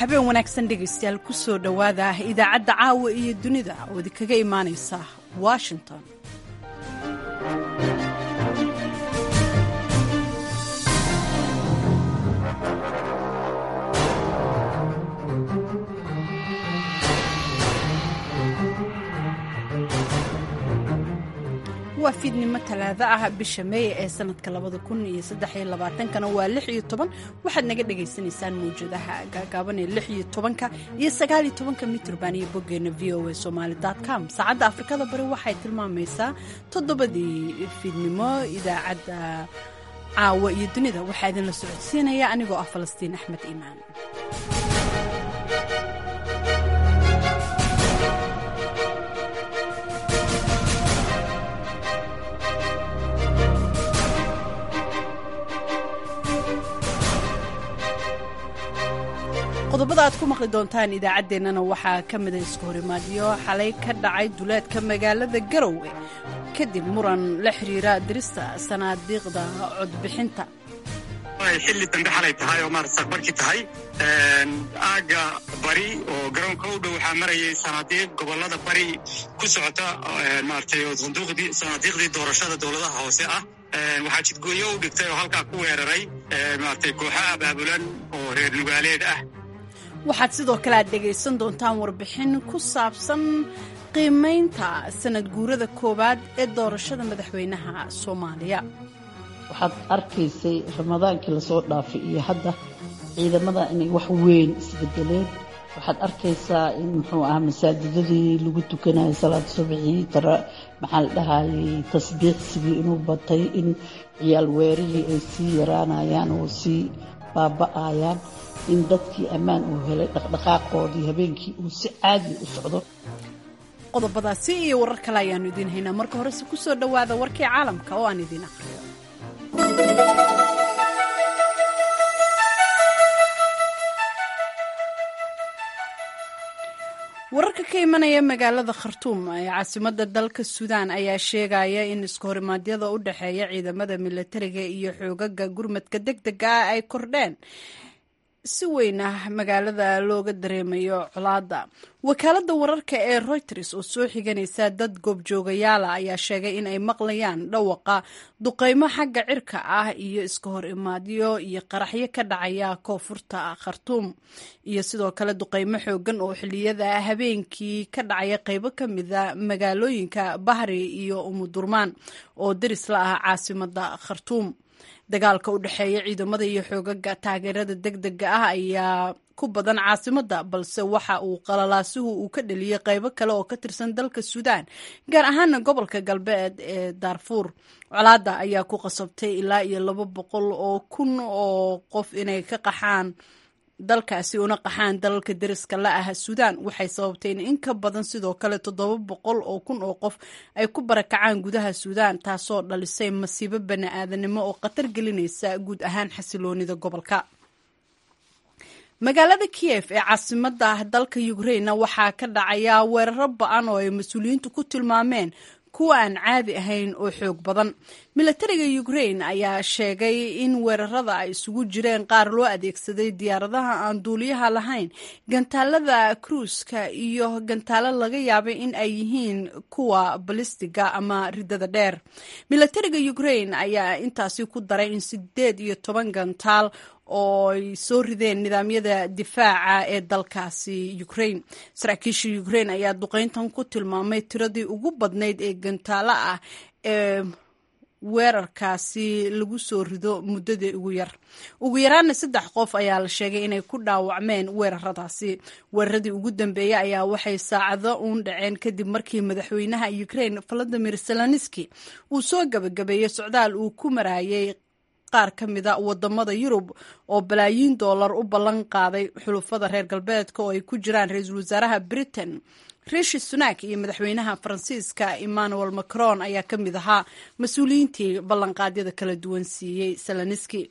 habeen wanaagsan dhegaystayaal ku soo dhowaada idaacadda caawa iyo dunida oo idinkaga imaanaysa washington waa fiidnimo talaado ah bisha meeye ee sanadka labada kun iyo saddexiyo labaatankana waa lix iyo toban waxaad naga dhagaysanaysaan mawjadaha gaagaaban ee lix iyo tobanka iyo sagaal iyo tobanka mitrban iyo boggeena v o a somaali com saacadda afrikada bari waxay tilmaamaysaa toddobadii fiidnimo idaacadda caawa iyo dunida waxaa idinla socodsiinaya anigoo ah falastiin axmed iimaan qodobada aad ku maqli doontaan idaacaddeenana waxaa ka mida isku horimaadyo xalay ka dhacay duleedka magaalada garowe kadib muran la xiriira dirista sanaadiiqda codbixinta xilli dambe xalay tahay oo maarata saqbarkii tahay aagga bari oo garoonka u dhow waxaa marayay sanaadiiq gobolada bari ku socota maaratay oo sanduuqdii sanaadiiqdii doorashada dowladaha hoose ah waxaa jidgooyo u dhigtay oo halkaa ku weeraray maaratay kooxo abaabulan oo reer nugaaleed ah waxaad sidoo kale aad dhegaysan doontaan warbixin ku saabsan qiimaynta sanad guurada koowaad ee doorashada madaxweynaha soomaaliya waxaad arkaysay ramadaankii lasoo dhaafay iyo hadda ciidamada inay wax weyn isbedeleen waxaad arkaysaa in muxuu ahaa masaajidadii lagu tukanayo salaad subxii tara maxaa la dhahayay tasbiixsigii inuu batay in ciyaal weerihii ay sii yaraanayaan oo sii baaba'ayaan in dadkii ammaan uu helay dhaqdhaqaaqoodii habeenkii uu si caadi u socdo qodobadaasi iyo warar kale ayaannu idiin haynaa marka horese ku soo dhowaada warkii caalamka oo aan idiin aqriyo wararka ka imanaya magaalada khartuum ee caasimadda dalka suudaan ayaa sheegaya in iskahorimadyada u dhexeeya ciidamada milatariga iyo xoogaga gurmadka deg dega ah ay kordheen si weyn ah magaalada looga dareemayo colaadda wakaaladda wararka ee reuters oo soo xiganaysa dad goobjoogayaala ayaa sheegay in ay maqlayaan dhawaqa duqeymo xagga cirka ah iyo iska hor imaadyo iyo qaraxyo ka dhacaya koonfurta khartuum iyo sidoo kale duqeymo xoogan oo xiliyada habeenkii ka dhacaya qeybo ka mida magaalooyinka bahri iyo umudurmaan oo deris la ah caasimadda khartuum dagaalka u dhexeeya ciidamada iyo xoogaga taageerada deg dega ah ayaa ku badan caasimadda balse waxa uu qalalaasuhu uu ka dheliyey qeybo kale oo ka tirsan dalka suudaan gaar ahaana gobolka galbeed ee daarfuur colaadda ayaa ku qasabtay ilaa iyo laba boqol oo kun oo qof inay ka qaxaan dalkaasi una qaxaan dalalka deriska la ah suudaan waxay sababtay in in ka badan sidoo kale toddoba boqol oo kun oo qof ay ku barakacaan gudaha suudaan taasoo dhalisay masiibo bani aadanimo oo khatar gelinaysa guud ahaan xasiloonida gobolka magaalada kiyef ee caasimadda dalka ukrainna waxaa ka dhacaya weeraro ba-an oo ay mas-uuliyiintu ku tilmaameen kuwa aan caadi ahayn oo xoog badan milatariga ukrain ayaa sheegay in weerarada ay isugu jireen qaar loo adeegsaday diyaaradaha aan duuliyaha lahayn gantaalada kruuska iyo gantaalo laga yaabay in ay yihiin kuwa balistiga ama ridada dheer milatariga ukrain ayaa intaasi ku daray in sideed iyo toban gantaal oo ay soo rideen nidaamyada difaaca ee dalkaasi ukrain saraakiisha ukrain ayaa duqeyntan ku tilmaamay tiradii ugu badnayd ee gantaalo ah ee weerarkaasi lagu soo rido muddadii ugu yar ugu yaraana saddex qof ayaa la sheegay inay ku dhaawacmeen weeraradaasi weeraradii ugu dambeeyey ayaa waxay saacado uun dhaceen kadib markii madaxweynaha ukrain valadimir zelenski uu soo gabagabeeyey socdaal uu ku marayay qaar ka mida wadamada yurub oo balaayiin doolar u ballan qaaday xulufada reer galbeedka oo ay ku jiraan ra-iisul wasaaraha britain rishi sunak iyo madaxweynaha faransiiska emmanuel macron ayaa ka mid ahaa mas-uuliyiintii ballanqaadyada kala duwan siiyey seloniski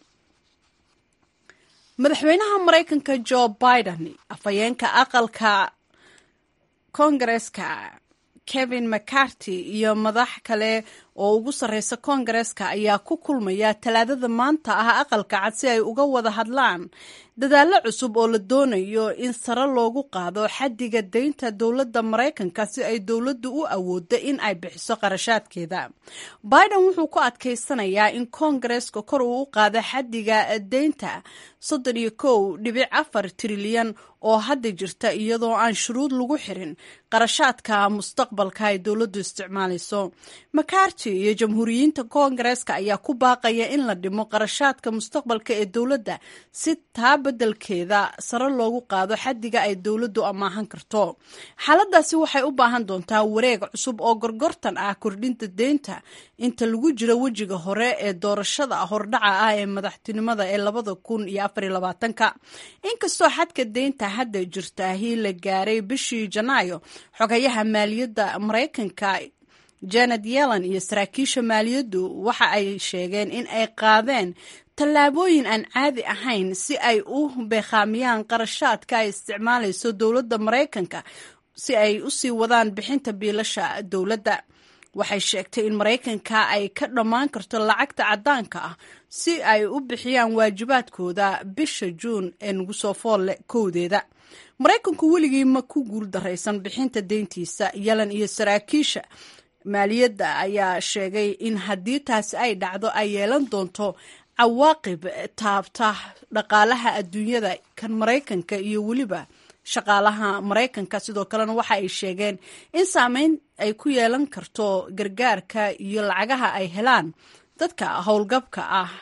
madaxweynaha maraykanka jo biden afhayeenka aqalka kongareska kevin mccarty iyo madax kale oo ugu sarreysa koongareeska ayaa ku kulmaya talaadada maanta ah aqalka cad si ay uga wada hadlaan dadaallo cusub oo la doonayo in sare loogu qaado xaddiga deynta dowladda maraykanka si ay dowladdu u awooddo in ay bixiso qarashaadkeeda biden wuxuu ku adkaysanayaa in koongareska kor uu u qaado xaddiga deynta soddon iyo kow dhibic afar trilyan oo hadda jirta iyadoo aan shuruud lagu xirin qarashaadka mustaqbalka ay dowladdu isticmaalayso makarti iyo jamhuuriyiinta koongareska ayaa ku baaqaya in la dhimo qarashaadka mustaqbalka ee dowladda si taa beddelkeeda sare loogu qaado xaddiga ay dowladdu amaahan karto xaaladaasi waxay u baahan doontaa wareeg cusub oo gorgortan ah kordhinta deynta inta lagu jiro wejiga hore ee doorashada hordhaca ah ee madaxtinimada ee labada kun iyo afar iyo labaatanka inkastoo xadka deynta hadda jirtaahi la gaaray bishii janaayo xogayaha maaliyadda maraykanka janet yellen iyo saraakiisha maaliyaddu waxa ay sheegeen in ay qaadeen tallaabooyin aan caadi ahayn si ay u beekhaamiyaan qarashaadka ay isticmaalayso dowladda maraykanka si ay u sii wadaan bixinta biilasha dowladda waxay sheegtay in maraykanka ay ka dhammaan karto lacagta caddaanka ah si ay u bixiyaan waajibaadkooda bisha juun ee nagu soo foolle kowdeeda maraykanku weligii ma ku guul daraysan bixinta deyntiisa yalan iyo saraakiisha maaliyadda ayaa sheegay in haddii taasi ay dhacdo ay yeelan doonto cawaaqib taabta dhaqaalaha adduunyada kan maraykanka iyo weliba shaqaalaha maraykanka sidoo kalena waxa ay sheegeen in saameyn ay ku yeelan karto gargaarka iyo lacagaha ay helaan dadka howlgabka ah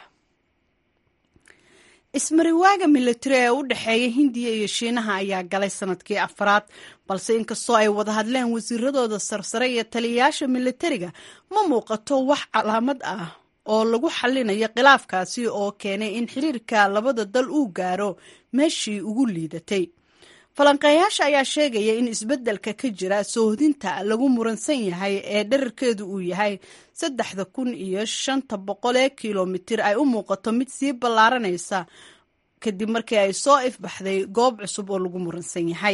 ismariwaaga militari ee u dhexeeya hindiya iyo shiinaha ayaa galay sanadkii afraad balse inkastoo ay wada hadleen wasiiradooda sarsare iyo taliyayaasha militariga ma muuqato wax calaamad ah oo lagu xallinayo khilaafkaasi oo keenay in xiriirka labada dal uu gaaro meeshii ugu liidatay falanqeeyaasha ayaa sheegaya in isbeddelka ka jira soohdinta lagu muransan yahay ee dherarkeedu uu yahay saddexda kun iyo shanta boqol ee kilomitir ay u muuqato mid sii ballaaranaysa kadib markii ay soo ifbaxday goob cusub oo lagu muransan yahay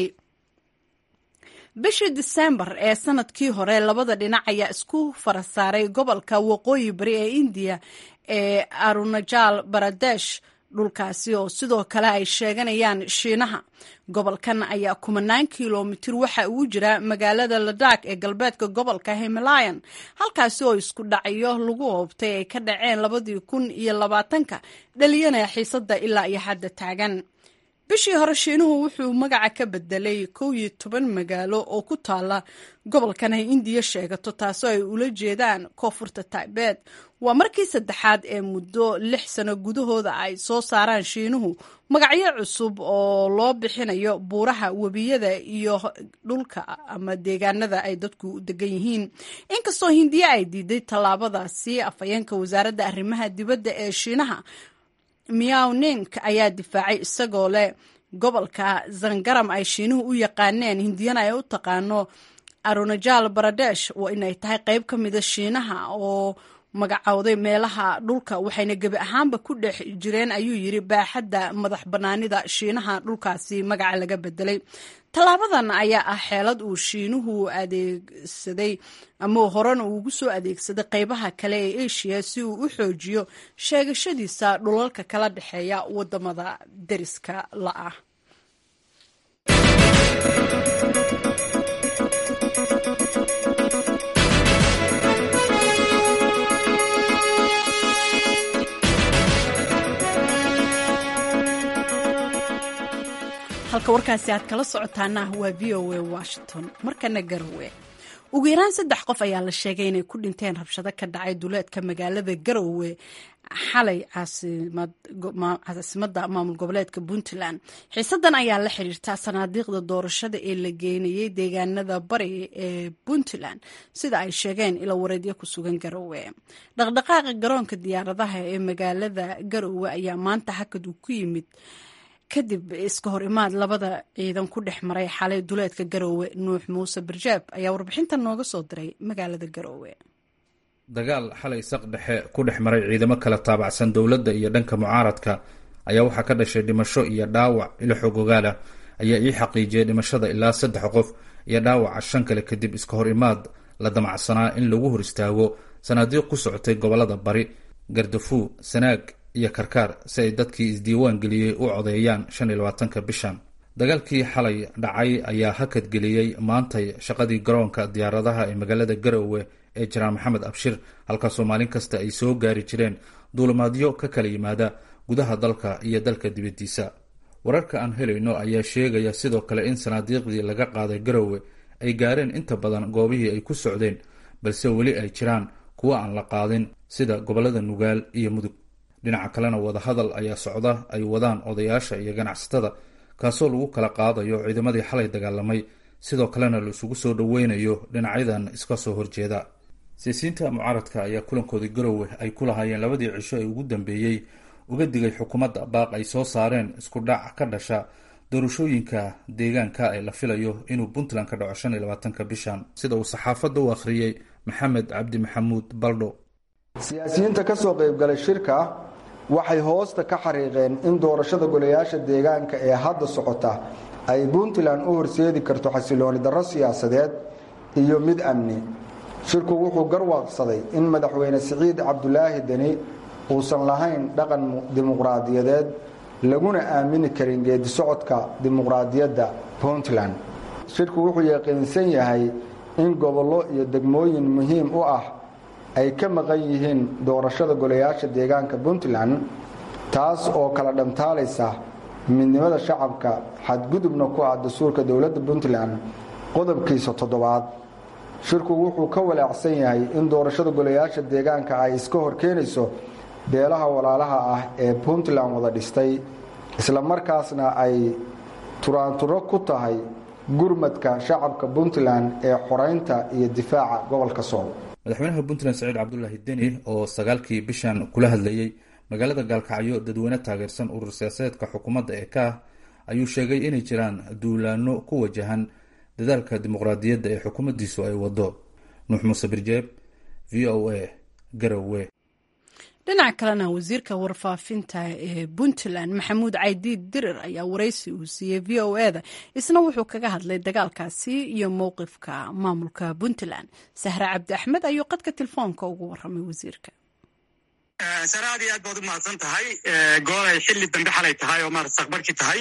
bishii disembar ee sanadkii hore labada dhinac ayaa isku fara saaray gobolka waqooyi bari ee indiya ee arunajal baradesh dhulkaasi oo sidoo kale ay sheeganayaan shiinaha gobolkan ayaa kumanaan kilomitir waxa uu jira magaalada ladak ee galbeedka gobolka himalayan halkaasi oo isku dhacyo lagu hoobtay ay ka dhaceen labadii kun iyo labaatanka dhaliyanaya xiisada ilaa iyo hadda taagan bishii hore shiinuhu wuxuu magaca ka bedelay kow iyo toban magaalo oo ku taala gobolkan ay indiya sheegato taasoo ay ula jeedaan koonfurta taibeed waa markii saddexaad ee muddo lix sano gudahooda ay soo saaraan shiinuhu magacyo cusub oo loo bixinayo buuraha webiyada iyo dhulka ama deegaanada ay dadku degan yihiin inkastoo hindiya ay diiday tallaabadaasi afhayeenka wasaaradda arrimaha dibadda ee shiinaha miaw nink ayaa difaacay isagoo leh gobolka zangaram ay shiinuhu u yaqaaneen hindiyana ay u taqaano arunajal baradesh waa inay tahay qayb ka mida shiinaha oo magacowday meelaha dhulka waxayna gebi ahaanba ku dhex jireen ayuu yiri baaxadda madax bannaanida shiinaha dhulkaasi magaca laga bedelay tallaabadan ayaa ah xeelad uu shiinuhu adeegsaday ama horena uu ugu soo adeegsaday qaybaha kale ee asia si uu u xoojiyo sheegashadiisa dhulalka kala dhexeeya wadamada deriska la-ah halka warkaasi aad kala socotaana waa v o a washington markana garowe ugu yaraan saddex qof ayaa la sheegay inay ku dhinteen rabshado ka dhacay duleedka magaalada garowe xalay caasimadda maamul goboleedka puntland xiisadan ayaa la xiriirtaa sanaadiiqda doorashada ee la geenayay deegaanada bari ee puntland sida ay sheegeen ilo wareedyo ku sugan garowe dhaqdhaqaaqa garoonka diyaaradaha ee magaalada garowe ayaa maanta hakad uu ku yimid kadib iska hor imaad labada ciidan ku dhex maray xalay duleedka garoowe nuux muuse barjaab ayaa warbixintan nooga soo diray magaalada garoowe dagaal xalay saq dhexe ku dhex maray ciidamo kala taabacsan dowladda iyo dhanka mucaaradka ayaa waxaa ka dhashay dhimasho iyo dhaawac ilo xog ogaal ah ayaa ii xaqiijiyay dhimashada ilaa saddex qof iyo dhaawaca shan kale kadib iska hor imaad la damacsanaa in lagu hor istaago sanaadiiq ku socotay gobolada bari gardafuu sanaag iyo karkaar si ay dadkii isdiiwaan geliyey u codeeyaan shan iyo labaatanka bishan dagaalkii xalay dhacay ayaa hakadgeliyey maantay shaqadii garoonka diyaaradaha ee magaalada garowe ee janaal maxamed abshir halkaasoo maalin kasta ay soo gaari jireen duulimaadyo ka kala yimaada gudaha dalka iyo dalka dibaddiisa wararka aan helayno ayaa sheegaya sidoo kale in sanaadiiqdii laga qaaday garowe ay gaareen inta badan goobihii ay ku socdeen balse weli ay jiraan kuwa aan la qaadin sida gobollada nugaal iyo mudug dhinaca kalena wadahadal ayaa socda ay wadaan odayaasha iyo ganacsatada kaasoo lagu kala qaadayo ciidamadii xalay dagaalamay sidoo kalena la isugu soo dhoweynayo dhinacyadan iska soo horjeeda siyaasiyiinta mucaaradka ayaa kulankoodii garowe ay ku lahaayeen labadii cisho ee ugu dambeeyey uga digay xukuumadda baaq ay soo saareen isku dhac ka dhasha doorashooyinka deegaanka ee la filayo inuu puntland ka dhaco shan iyo labaatanka bishan sida uu saxaafadda u akhriyey maxamed cabdi maxamuud baldho siyaasiyiinta ka soo qaybgalay shirka waxay hoosta ka xariiqeen in doorashada golayaasha deegaanka ee hadda socota ay puntland u horseedi karto xasilooni darro siyaasadeed iyo mid amni shirku wuxuu garwaaqsaday in madaxweyne siciid cabdulaahi deni uusan lahayn dhaqan dimuqraadiyadeed laguna aamini karin geedi socodka dimuqraadiyadda puntland shirku wuxuu yaqiinsan yahay in gobollo iyo degmooyin muhiim u ah ay ka maqan yihiin doorashada golayaasha deegaanka puntland taas oo kala dhantaalaysa midnimada shacabka xadgudubna ku ah dastuurka dowladda puntland qodobkiisa toddobaad shirku wuxuu ka walaacsan yahay in doorashada golayaasha deegaanka ay iska horkeenayso beelaha walaalaha ah ee puntland wada dhistay isla markaasna ay turaanturo ku tahay gurmadka shacabka puntland ee xoreynta iyo difaaca gobolka sool madaxweynaha puntland saciid cabdulaahi deni oo sagaalkii bishan kula hadlayey magaalada gaalkacyo dadweyne taageersan urur siyaasadeedka xukuumadda ee ka ah ayuu sheegay inay jiraan duulaano ku wajahan dadaalka dimuqraadiyadda ee xukuumaddiisu ay wado nuux muuse birjeeb v o a garowe dhinaca kalena wasiirka warfaafinta ee puntland maxamuud caydiid dirir ayaa waraysi uu siiyey v o e da isna wuxuu kaga hadlay dagaalkaasi iyo mowqifka maamulka puntland sahre cabdi axmed ayuu qadka telefoonka ugu waramay wasiirka sare aad iyo aad baad u mahadsan tahay gool ay xilli dambe xalay tahay oo maarata saqbarkii tahay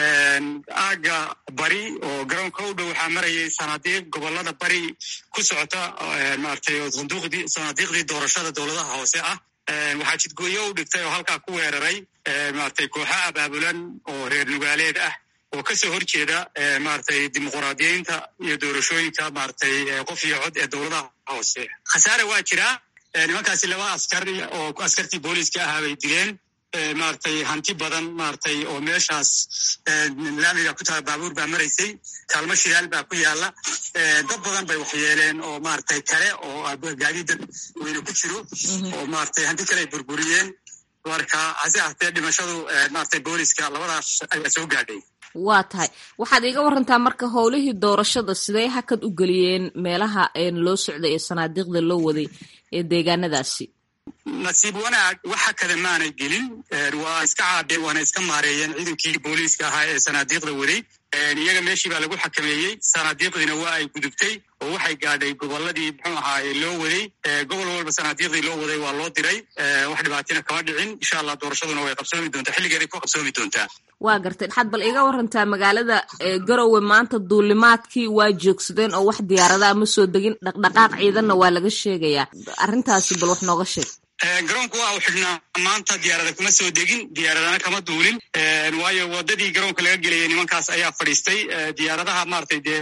aaga bari oo garoonka u dhow waxaa marayay sanaadiiq gobolada bari ku socota maaragtay oo sanduuqdii sanaadiiqdii doorashada dowladaha hoose ah waxaa jidgooyo u dhigtay oo halkaa ku weeraray maaragtay kooxo abaabulan oo reer nugaaleed ah oo kasoo horjeeda maaragtay dimuquraadiyeynta iyo doorashooyinka maaragtay qof iyo cod ee dowladaha hoose khasaare waa jiraa nimankaasi laba askar oo askartii booliiska ahaa bay dileen maaragtay hanti badan maaragtay oo meeshaas laamiga ku taha baabuur baa maraysay kaalmo shidaal baa ku yaala dad badan bay waxyeeleen oo maaragtay kale oo gaadiida weyne ku jiro oo maaragtay hanti kale ay burburiyeen marka hase ahtee dhimashadu maaragtay booliiska labadaas ayaa soo gaadhay waa tahay waxaad iiga warantaa marka howlihii doorashada sidee hakad u geliyeen meelaha loo socday ee sanaadiiqda loo waday ee deegaanadaasi nasiib wanaag waxa kada maanay gelin waa iska caabeen waana iska maareeyeen ciidankii booliiska ahaa ee sanaadiiqda waday iyaga meeshii baa lagu xakameeyey sanaadiiqdiina waa ay gudubtay oo waxay gaadhay goboladii muxuu ahaa loo waday gobol walba sanaadiiqdii loo waday waa loo diray wax dhibaatina kama dhicin insha allah doorashaduna way qabsoomi doontaa xilligeeday ku qabsoomi doontaa waa gartay waxaad bal iga warantaa magaalada garowe maanta duulimaadkii waa joogsadeen oo wax diyaaradaha ma soo degin dhaqdhaqaaq ciidanna waa laga sheegayaa arrintaasi bal wax nooga sheeg garoonku waa u xidhnaa maanta diyaarada kuma soo degin diyaaradana kama duulin waayo wadadii garoonka laga gelayay nimankaas ayaa fadhiistay diyaaradaha maratay dee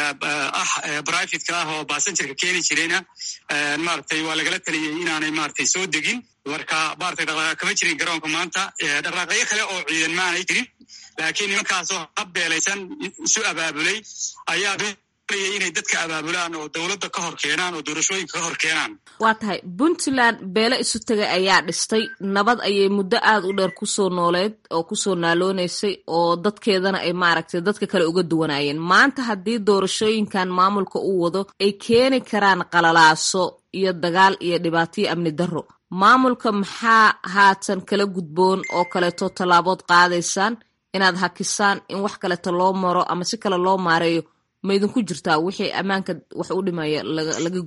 ah brivatka ah oo basengerka keeni jirayna maratay waa lagala taliyey inaanay maratay soo degin marka maratay dhaqdhaqaaq kama jirin garoonka maanta dhaqdhaqaaqyo kale oo ciidan maanay jirin laakiin nimankaasoo habbeelaysan isu abaabulay ayaa inay dadka abaabulaan oo dowladda ka hor keenaan oo doorashooyinka ka hor keenaan waa tahay puntland beele isu tegay ayaa dhistay nabad ayay muddo aada u dheer kusoo nooleed oo kusoo naaloonaysay oo dadkeedana ay maaragtay dadka kale uga duwanaayeen maanta haddii doorashooyinkan maamulka uu wado ay keeni karaan qalalaaso iyo dagaal iyo dhibaataiyo amni darro maamulka maxaa haatan kala gudboon oo kaleeto tallaabood qaadaysaan inaad hakisaan in wax kaleeto loo maro ama si kale loo maareeyo ma idinku jirtaa wixii ammaanka wax u dhimaya laga gudbo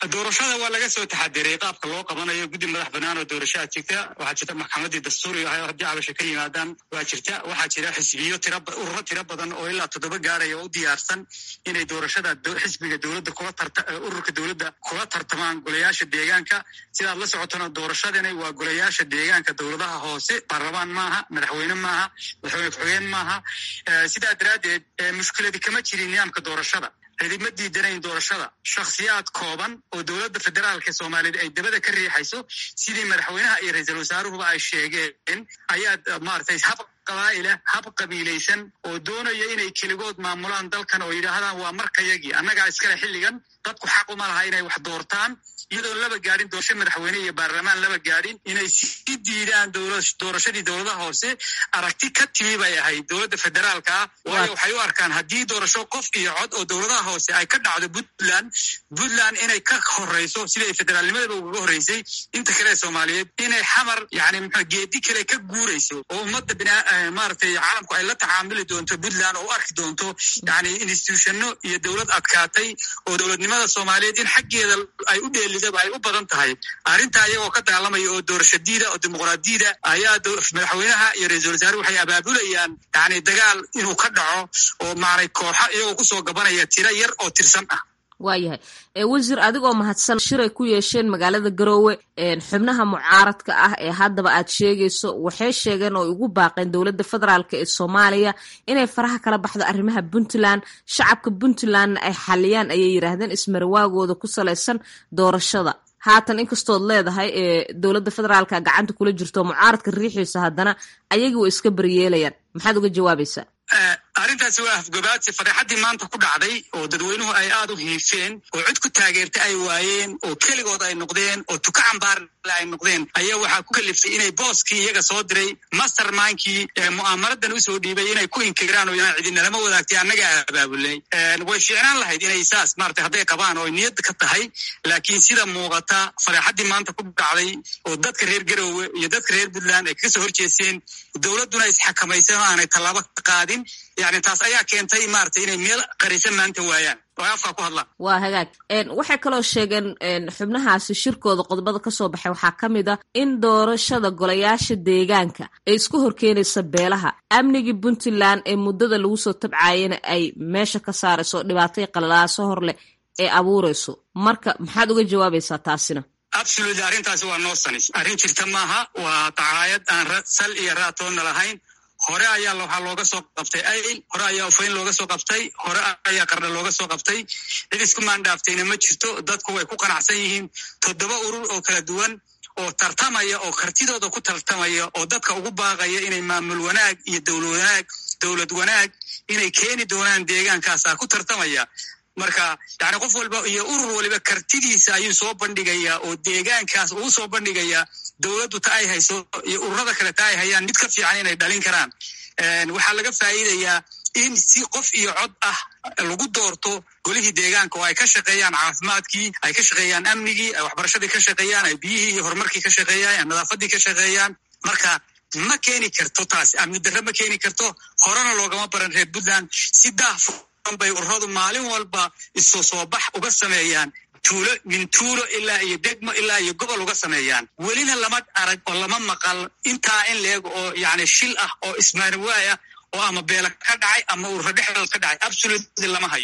doorashada waa laga soo taxadiray qaabka loo qabanayo guddi madax banaan oo doorashaa jirta waxaa jirta maxkamadii dastuuriga ahay oo haddii cabasho ka yimaadaan waa jirta waxaa jira xisbiyo tira ururo tiro badan oo ilaa toddoba gaaraya oo u diyaarsan inay doorashada xisbiga dowladda kula tarta ururka dowladda kula tartamaan golayaasha deegaanka sidaad la socotona doorashadani waa golayaasha deegaanka dowladaha hoose baarlamaan maaha madaxweyne maaha madaxweyne ku-xigeen maaha sidaa daraaddeed mushkiladi kama jirin nidaamka doorashada cidima diidanayn doorashada shakhsiyaad kooban oo dowladda federaalka soomaaliyeed ay dabada ka riixayso sidii madaxweynaha iyo ra-iisul wasaaruhuba ay sheegeen ayaad maaragtay hab qabaa'ila hab qabiilaysan oo doonaya inay keligood maamulaan dalkan oo yidhaahdaan waa markayagii annagaa iskale xilligan dadku xaq uma laha inay wax doortaan iyadoon laba gaadhin doorasho madaxweyne iyo baarlamaan laba gaadhin inay sii diidaan doorashadii dowladaha hoose aragti ka timi bay ahayd dowladda federaalka ah waayo waxay u arkaan haddii doorasho qof iyo cod oo dowladaha hoose ay ka dhacdo puntland puntland inay ka horeyso siday federaalnimadaba ugaga horreysay inta kale soomaaliyeed inay xamar yani mxua geedi kale ka guurayso oo ummadda bina maaragtay caalamku ay la tacaamuli doonto puntland oo u arki doonto yani institutionno iyo dowlad adkaatay oo dowladnimada soomaaliyeed in xaggeeda ay u dheelidaba ay u badan tahay arrintaa iyagoo ka daalamaya oo doorashadiida oo dimuqraadiyada ayaa madaxweynaha iyo ra-iisul wasaare waxay abaabulayaan yani dagaal inuu ka dhaco oo maanay kooxo iyagoo kusoo gabanaya tiro yar oo tirsan ah waayahay wasiir adigoo mahadsan shiray ku yeesheen magaalada garoowe xubnaha mucaaradka ah ee haddaba aad sheegayso waxay sheegeen oo ugu baaqeen dowladda federaalk ee soomaaliya inay faraha kala baxdo arrimaha puntland shacabka puntlandna ay xaliyaan ayay yidhaahdeen ismarawaagooda ku salaysan doorashada haatan inkastood leedahay ee dowladda federaalka gacanta kula jirto mucaaradka riixiisa haddana ayagii way iska baryeelayaan maxaad uga jawaabaysaa arrintaasi waa afgobaadsi fadeexaddii maanta ku dhacday oo dadweynuhu ay aad u hiifeen oo cid ku taageerta ay waayeen oo keligood ay noqdeen oo tuka cambaarle ay noqdeen ayaa waxaa ku kaliftay inay booskii iyaga soo diray mastermindkii mu'aamaradan usoo dhiibay inay ku inkiraan oo inaan cidinalama wadaagtay annaga abaabulnay way fiicnaan lahayd inay saas maarata hadday qabaan oo niyad ka tahay laakiin sida muuqata fadeexaddii maanta ku dhacday oo dadka reer garoowe iyo dadka reer puntland ay kaga soo horjeesteen dowladduna isxakamaysan oo aanay tallaabo ka qaadin yani taas ayaa keentay maarata inay meel qarisan maanta waayaan oo ay afkaa ku hadlaan waa hagaag waxay kaloo sheegeen xubnahaasi shirkooda qodobada kasoo baxay waxaa ka mid ah in doorashada golayaasha deegaanka ay isku horkeenaysa beelaha amnigii puntland ee muddada lagu soo tabcaayana ay meesha ka saarayso dhibaatay qalalaaso hor leh ee abuurayso marka maxaad uga jawaabaysaa taasina absolutely arrintaasi waa noo sanis arrin jirta maaha waa dacaayad aan sal iyo raatoonna lahayn hore ayaa waxaa looga soo qabtay ayl hore ayaa ufayn looga soo qabtay hore ayaa qarna looga soo qabtay cid isku maandhaaftayna ma jirto dadku way ku qanacsan yihiin toddoba urur oo kala duwan oo tartamaya oo kartidooda ku tartamaya oo dadka ugu baaqaya inay maamul wanaag iyo dowlad wanaag dowlad wanaag inay keeni doonaan deegaankaasaa ku tartamaya marka yani qof walba iyo urur waliba kartidiisa ayuu soo bandhigayaa oo deegaankaas uu soo bandhigayaa dowladdu ta ay hayso iyo ururada kale ta ay hayaan mid ka fiican inay dhalin karaan waxaa laga faa'iidayaa in si qof iyo cod ah lagu doorto golihii deegaanka oo ay ka shaqeeyaan caafimaadkii ay ka shaqeeyaan amnigii ay waxbarashadii ka shaqeeyaan ay biyihii iyo horumarkii ka shaqeeyaan ay nadaafadii ka shaqeeyaan marka ma keeni karto taas amni darre ma keeni karto horena loogama baran reer puntland si daahfu bay ururadu maalin walba isu soo bax uga sameeyaan tuulo min tuulo ilaa iyo degmo ilaa iyo gobol uga sameeyaan welina lama arag oo lama maqal intaa in leeg oo yani shil ah oo ismaariwaay ah oo ama beela ka dhacay ama ururo dhexdood ka dhacay absolutely lama hayo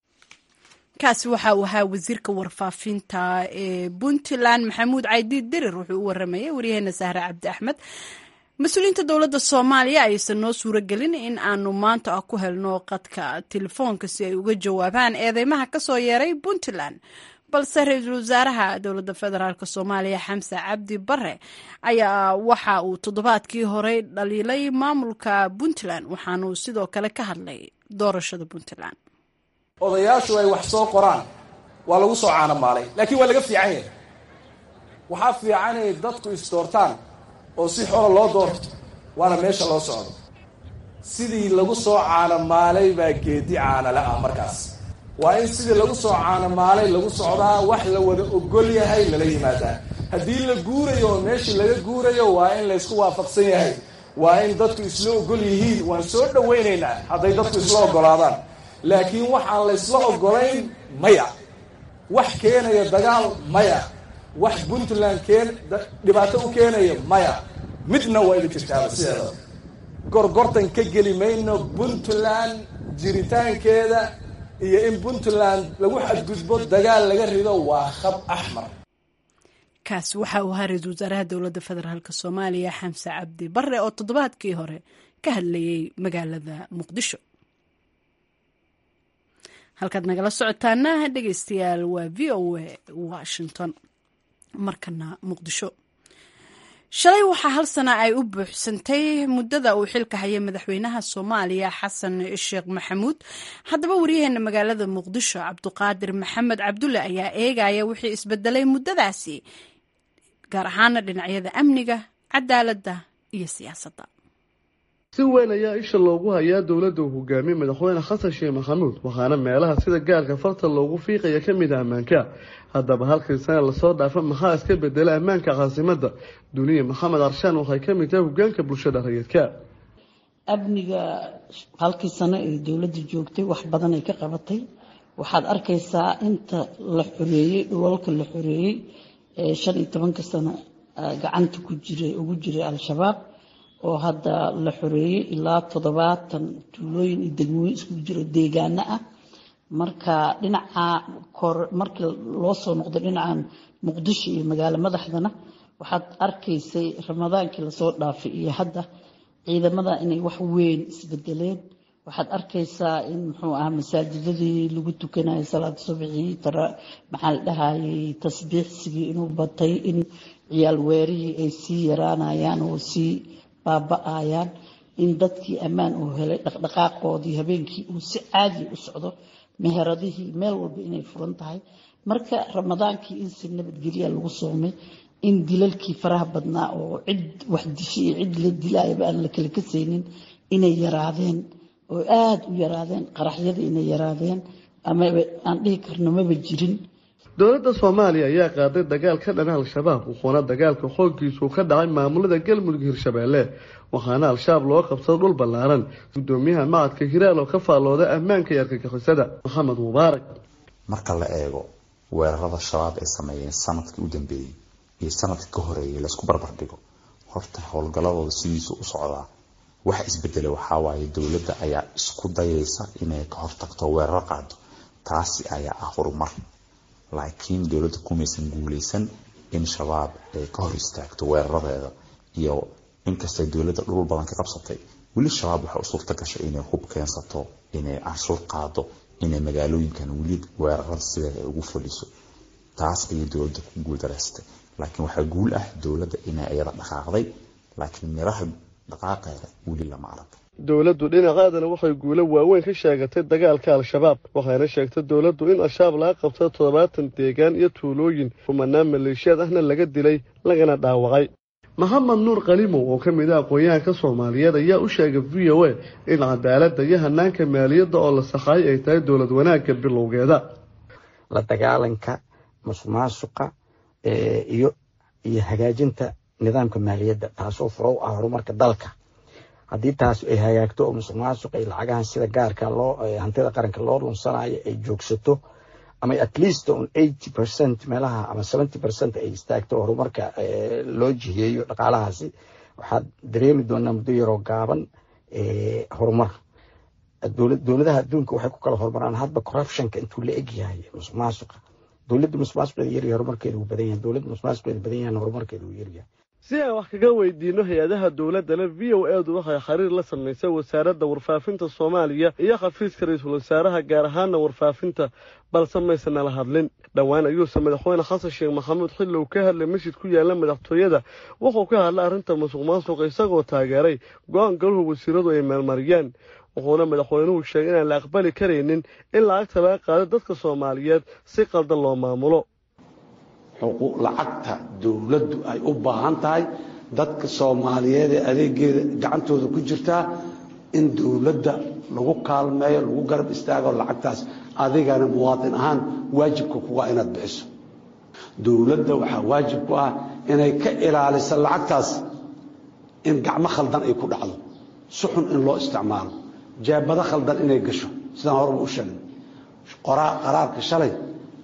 kaasi waxa uu ahaa wasiirka warfaafinta ee puntland maxamuud caydiid dirir wuxuu u waramayay waryaheena sahre cabdi axmed mas-uuliyiinta dowladda soomaaliya aysan noo suuragelin in aanu maanta ah ku helno qadka telefoonka si ay uga jawaabaan eedeymaha kasoo yeeray puntland balse ra-iisul wasaaraha dowladda federaalk soomaaliya xamse cabdi bare ayaa waxa uu toddobaadkii horey dhaliilay maamulka puntland waxaanuu sidoo kale ka hadlay doorashada puntland odayaashu ay wax soo qoraan waa lagu soo caanamaalay laakiin waa laga fiican yahay waxaa fiican inay dadku isdoortaan oo si xora loo doorto waana meesha loo socdo sidii lagu soo caanamaalay baa geedi caanale ah markaas waa in sidii lagu soo caanamaalay lagu socdaa wax la wada ogol yahay lala yimaadaa haddii la guurayo oo meeshii laga guurayo waa in laysku waafaqsan yahay waa in dadku isla ogol yihiin waan soo dhawaynaynaa hadday dadku isla ogolaadaan laakiin waxaan laysla ogolayn maya wax keenaya dagaal maya wax puntland keen dhibaato u keenaya maya midna waa idin jirtaaba sideeda gorgortan ka geli mayno puntland jiritaankeeda iyo in puntland lagu xadgudbo dagaal laga rido waa khab axmar kaasi waxa uu ahaa ra-iisul wasaaraha dowladda federaalk soomaaliya xamse cabdi bare oo toddobaadkii hore ka hadlayay magaalada muqdisho halkaad nagala socotaana dhegeystayaal waa v o a washington markana muqdisho shalay waxaa hal sana ay u buuxsantay muddada uu xilka hayay madaxweynaha soomaaliya xasan sheekh maxamuud haddaba waryaheena magaalada muqdisho cabduqaadir maxamed cabdulle ayaa eegaya wixii isbedelay muddadaasi gaar ahaana dhinacyada amniga cadaaladda iyo siyaasadda si weyn ayaa isha loogu hayaa dowladda uu hogaamiyey madaxweyne xasan sheekh maxamuud waxaana meelaha sida gaarka farta loogu fiiqaya ka mid ah ammaanka haddaba halkii sana lasoo dhaafa maxaa iska bedela ammaanka caasimadda duniya maxamed arshaan waxay ka mid tahay hogaanka bulshada rayidka amniga halkii sano ee dowladda joogtay wax badan ay ka qabatay waxaad arkaysaa inta la xoreeyey dhulalka la xoreeyey ee shan iyo tobanka sano gacanta ku jiray ugu jiray al-shabaab oo hadda la xoreeyey ilaa toddobaatan tuulooyin iyo degmooyin isku jiro deegaano ah marka dhinaca kor markii loo soo noqdo dhinacan muqdisho iyo magaalo madaxdana waxaad arkaysay ramadaankii lasoo dhaafay iyo hadda ciidamada inay wax weyn isbedeleen waxaad arkaysaa in muxuu ahaa masaajidadii lagu tukanayo salaada subxii maxaa la dhahayay tasbiixsigii inuu batay in ciyaal weerihii ay sii yaraanayaan oo sii baaba-ayaan in dadkii ammaan uu helay dhaqdhaqaaqoodii habeenkii uu si caadi u socdo meheradihii meel walba inay furan tahay marka ramadaankii in si nabadgelya lagu soomay in dilalkii faraha badnaa oo cid wax dishay iyo cid la dilaayaba aan la kala kasaynin inay yaraadeen oo aada u yaraadeen qaraxyadii inay yaraadeen ama aan dhihi karno maba jirin dowladda soomaaliya ayaa qaaday dagaal ka dhana al-shabaab wuxuuna dagaalka xooggiisu ka dhacay maamulada galmudug hirshabeelle waxaana al-shabaab loo qabsado dhul ballaaran gudoomiyaha macadka hiraal oo ka faallooda ammaanka iyo argagixisada maxamed mubaarak marka la eego weerarada shabaab ay sameeyeen sanadkii u dambeeyey iyo sanadkii ka horeeyay laysku barbar dhigo horta howlgalladooda sidiisu u socdaa waxa isbedela waxawaaye dowladda ayaa isku dayaysa inay ka hortagto weerar qaado taasi ayaa ah horumar laakiin dowladda kumaysan guuleysan in shabaab ay ka hor istaagto weeraradeeda iyo inkastay dowladda dhulul badan ka qabsatay weli shabaab waxay u suurta gashay inay hub keensato inay canshuur qaado inay magaalooyinkan weli weerarada sideeda ay ugu fadhiso taas ayay dowladda ku guuldareystay laakiin waxaa guul ah dowladda inay iyada dhaqaaqday laakiin miraha dhaqaaqeeda weli lama arag dowladdu dhinaceedana waxay guulo waaweyn ka sheegatay dagaalka al-shabaab waxayna sheegtay dowladdu in al-shabaab laga qabtay toddobaatan deegaan iyo tuulooyin kumanaan maleeshiyaad ahna laga dilay lagana dhaawacay maxamed nuur kalimow oo ka mid ah aqoon-yahanka soomaaliyeed ayaa u sheegay v o a in cadaaladda iyo hanaanka maaliyadda oo la saxaayay ay tahay dowlad wanaagga bilowgeeda la dagaalanka musuqmaasuqa iyo iyo hagaajinta nidaamka maaliyadda taasoo furo u ah horumarka dalka haddii taas ay hagaagto oo musuq maasuq ay lacagahan sida gaarka loo hantida qaranka loo lunsanayo ay joogsato ama at least on eighty percent meelaha ama seventy percent ay istaagto horumarka loo jiheeyo dhaqaalahaasi waxaad dareemi doonaa muddo yaroo gaaban horumar dowladaha adduunka waxay ku kala horumaraan hadba corruptionka intuu la eg yahay musuq maasuqa dowladda musuq maasuqeeda yaryahay horumarkeeda uu badan yahay dowladda musuq maasuqeeda badan yahay horumarkeeda uu yaryahay si aan wax kaga weydiino hay-adaha dowladdana v o edu waxay xiriir la samaysay wasaaradda warfaafinta soomaaliya iyo xafiiska ra-iisul wasaaraha gaar ahaana warfaafinta balse maysanala hadlin dhowaan ayuuse madaxweyne xasan sheekh maxamuud xilli uu ka hadlay masjid ku yaala madaxtooyada wuxuu ka hadlay arrinta musuq maasuqa isagoo taageeray go-aan galuhu wasiiradu ay meelmariyaan wuxuuna madaxweynuhu sheegay inaan la aqbali karaynin in lacagta laga qaado dadka soomaaliyeed si qaldan loo maamulo lacagta dowladdu ay u baahan tahay dadka soomaaliyeed ee adeegeeda gacantooda ku jirtaa in dowladda lagu kaalmeeyo lagu garab istaago lacagtaas adigana muwaadin ahaan waajibka kuga inaad bixiso dowladda waxaa waajib ku ah inay ka ilaaliso lacagtaas in gacmo khaldan ay ku dhacdo si xun in loo isticmaalo jeebado khaldan inay gasho sidaan horeba u sheegay qaraarka shalay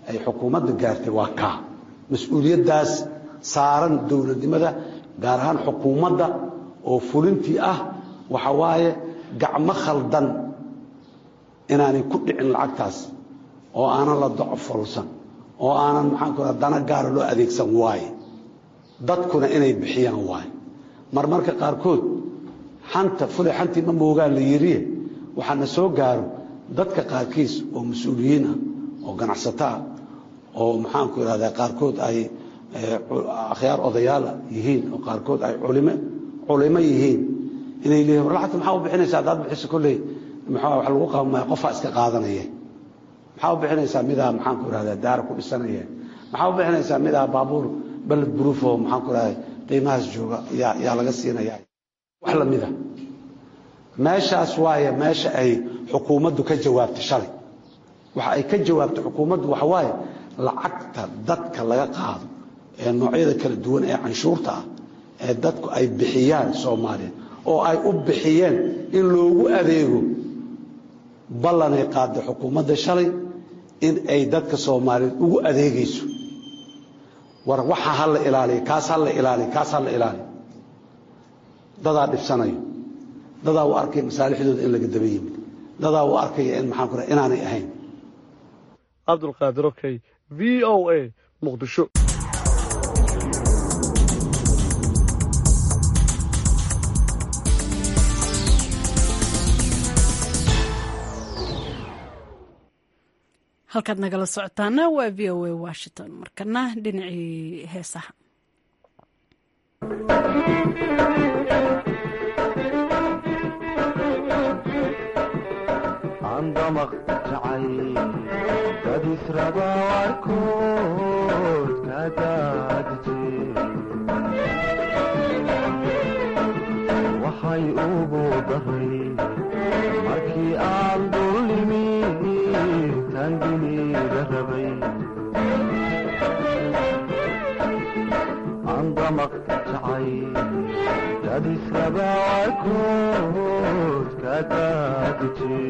ay xukuumadda gaartay waa kaa mas-uuliyaddaas saaran dowladnimada gaar ahaan xukuumadda oo fulintii ah waxa waaye gacmo khaldan inaanay ku dhicin lacagtaas oo aanan la docofolsan oo aanan maxaanku raa dana gaara loo adeegsan waaye dadkuna inay bixiyaan waaye marmarka qaarkood xanta fulay xantii ma moogaan la yiriye waxaana soo gaaro dadka qaarkiis oo mas-uuliyiin ah oo ganacsato ah oo maxaanku idhahdaa qaarkood ay akhyaar odayaala yihiin oo qaarkood ay culime culimo yihiin inay leeyihin war lacagta maxaa u bixinaysaa haddaad bixiso kolley maxaa wax lagu qabamaya qofaa iska qaadanaya maxaa u bixinaysaa midaa maxaanku idhahdaa daara ku dhisanaya maxaa u bixinaysaa midaa baabuur baled buruuf oo maxaanku idhahdaa qiimahaas jooga yaa yaa laga siinaya wax lamida meeshaas waaye meesha ay xukuumaddu ka jawaabtay shalay waxa ay ka jawaabtay xukuumaddu waxa waaye lacagta dadka laga qaado ee noocyada kala duwan ee canshuurta ah ee dadku ay bixiyaan soomaaliya oo ay u bixiyeen in loogu adeego ballanay qaaday xukuumadda shalay in ay dadka soomaaliyeed ugu adeegayso war waxa ha la ilaaliya kaas ha la ilaaliya kaas ha la ilaaliya dadaa dhibsanayo dadaa u arkaya masaalixdooda in laga daba yimid dadaa u arkaya in maxaan ku raha inaanay ahayn cabdulqaadir okey v o a muqdisho halkaad nagala socotaana waa v o a washington markana dhinacii heesaha andamaq jacay dad israba warkood ka daadije waxay ugu daray markii aan dullimi tanginiga rabay andamaq jacay dad israba warkood ka daadije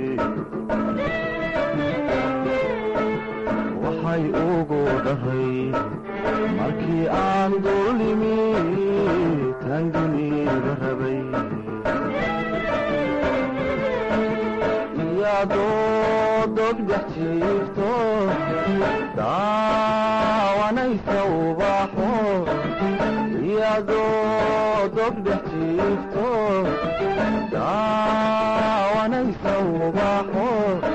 waxay ugu dhahay markii aan dullimi tanginiga rabay iyadoo dogdhex jiifto daawanaysa ubaxo iyadoo dogdhex jiifto daawanaysa ubaxo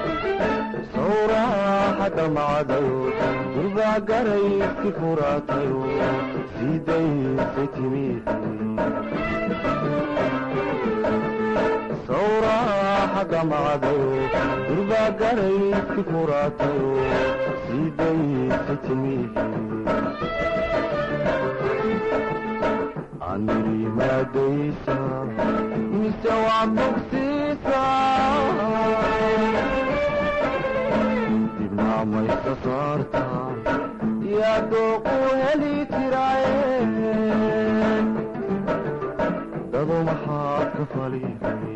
sawraaxadda macdayo durbaa garayski furaatayo sidaysay timi sawraaxadda macdayo durbaa garayski furaatayo sidaysay timi anirimaadaysa mise waa bogsiisa dibnaamaysa saarta yaa dooqu heli jiraaye dado maxaad ka faliday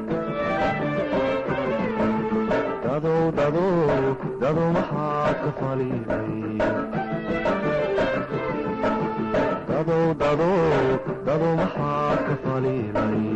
dadow dadow dado maxaad ka faliday dadow dadow dado maxaad ka faliday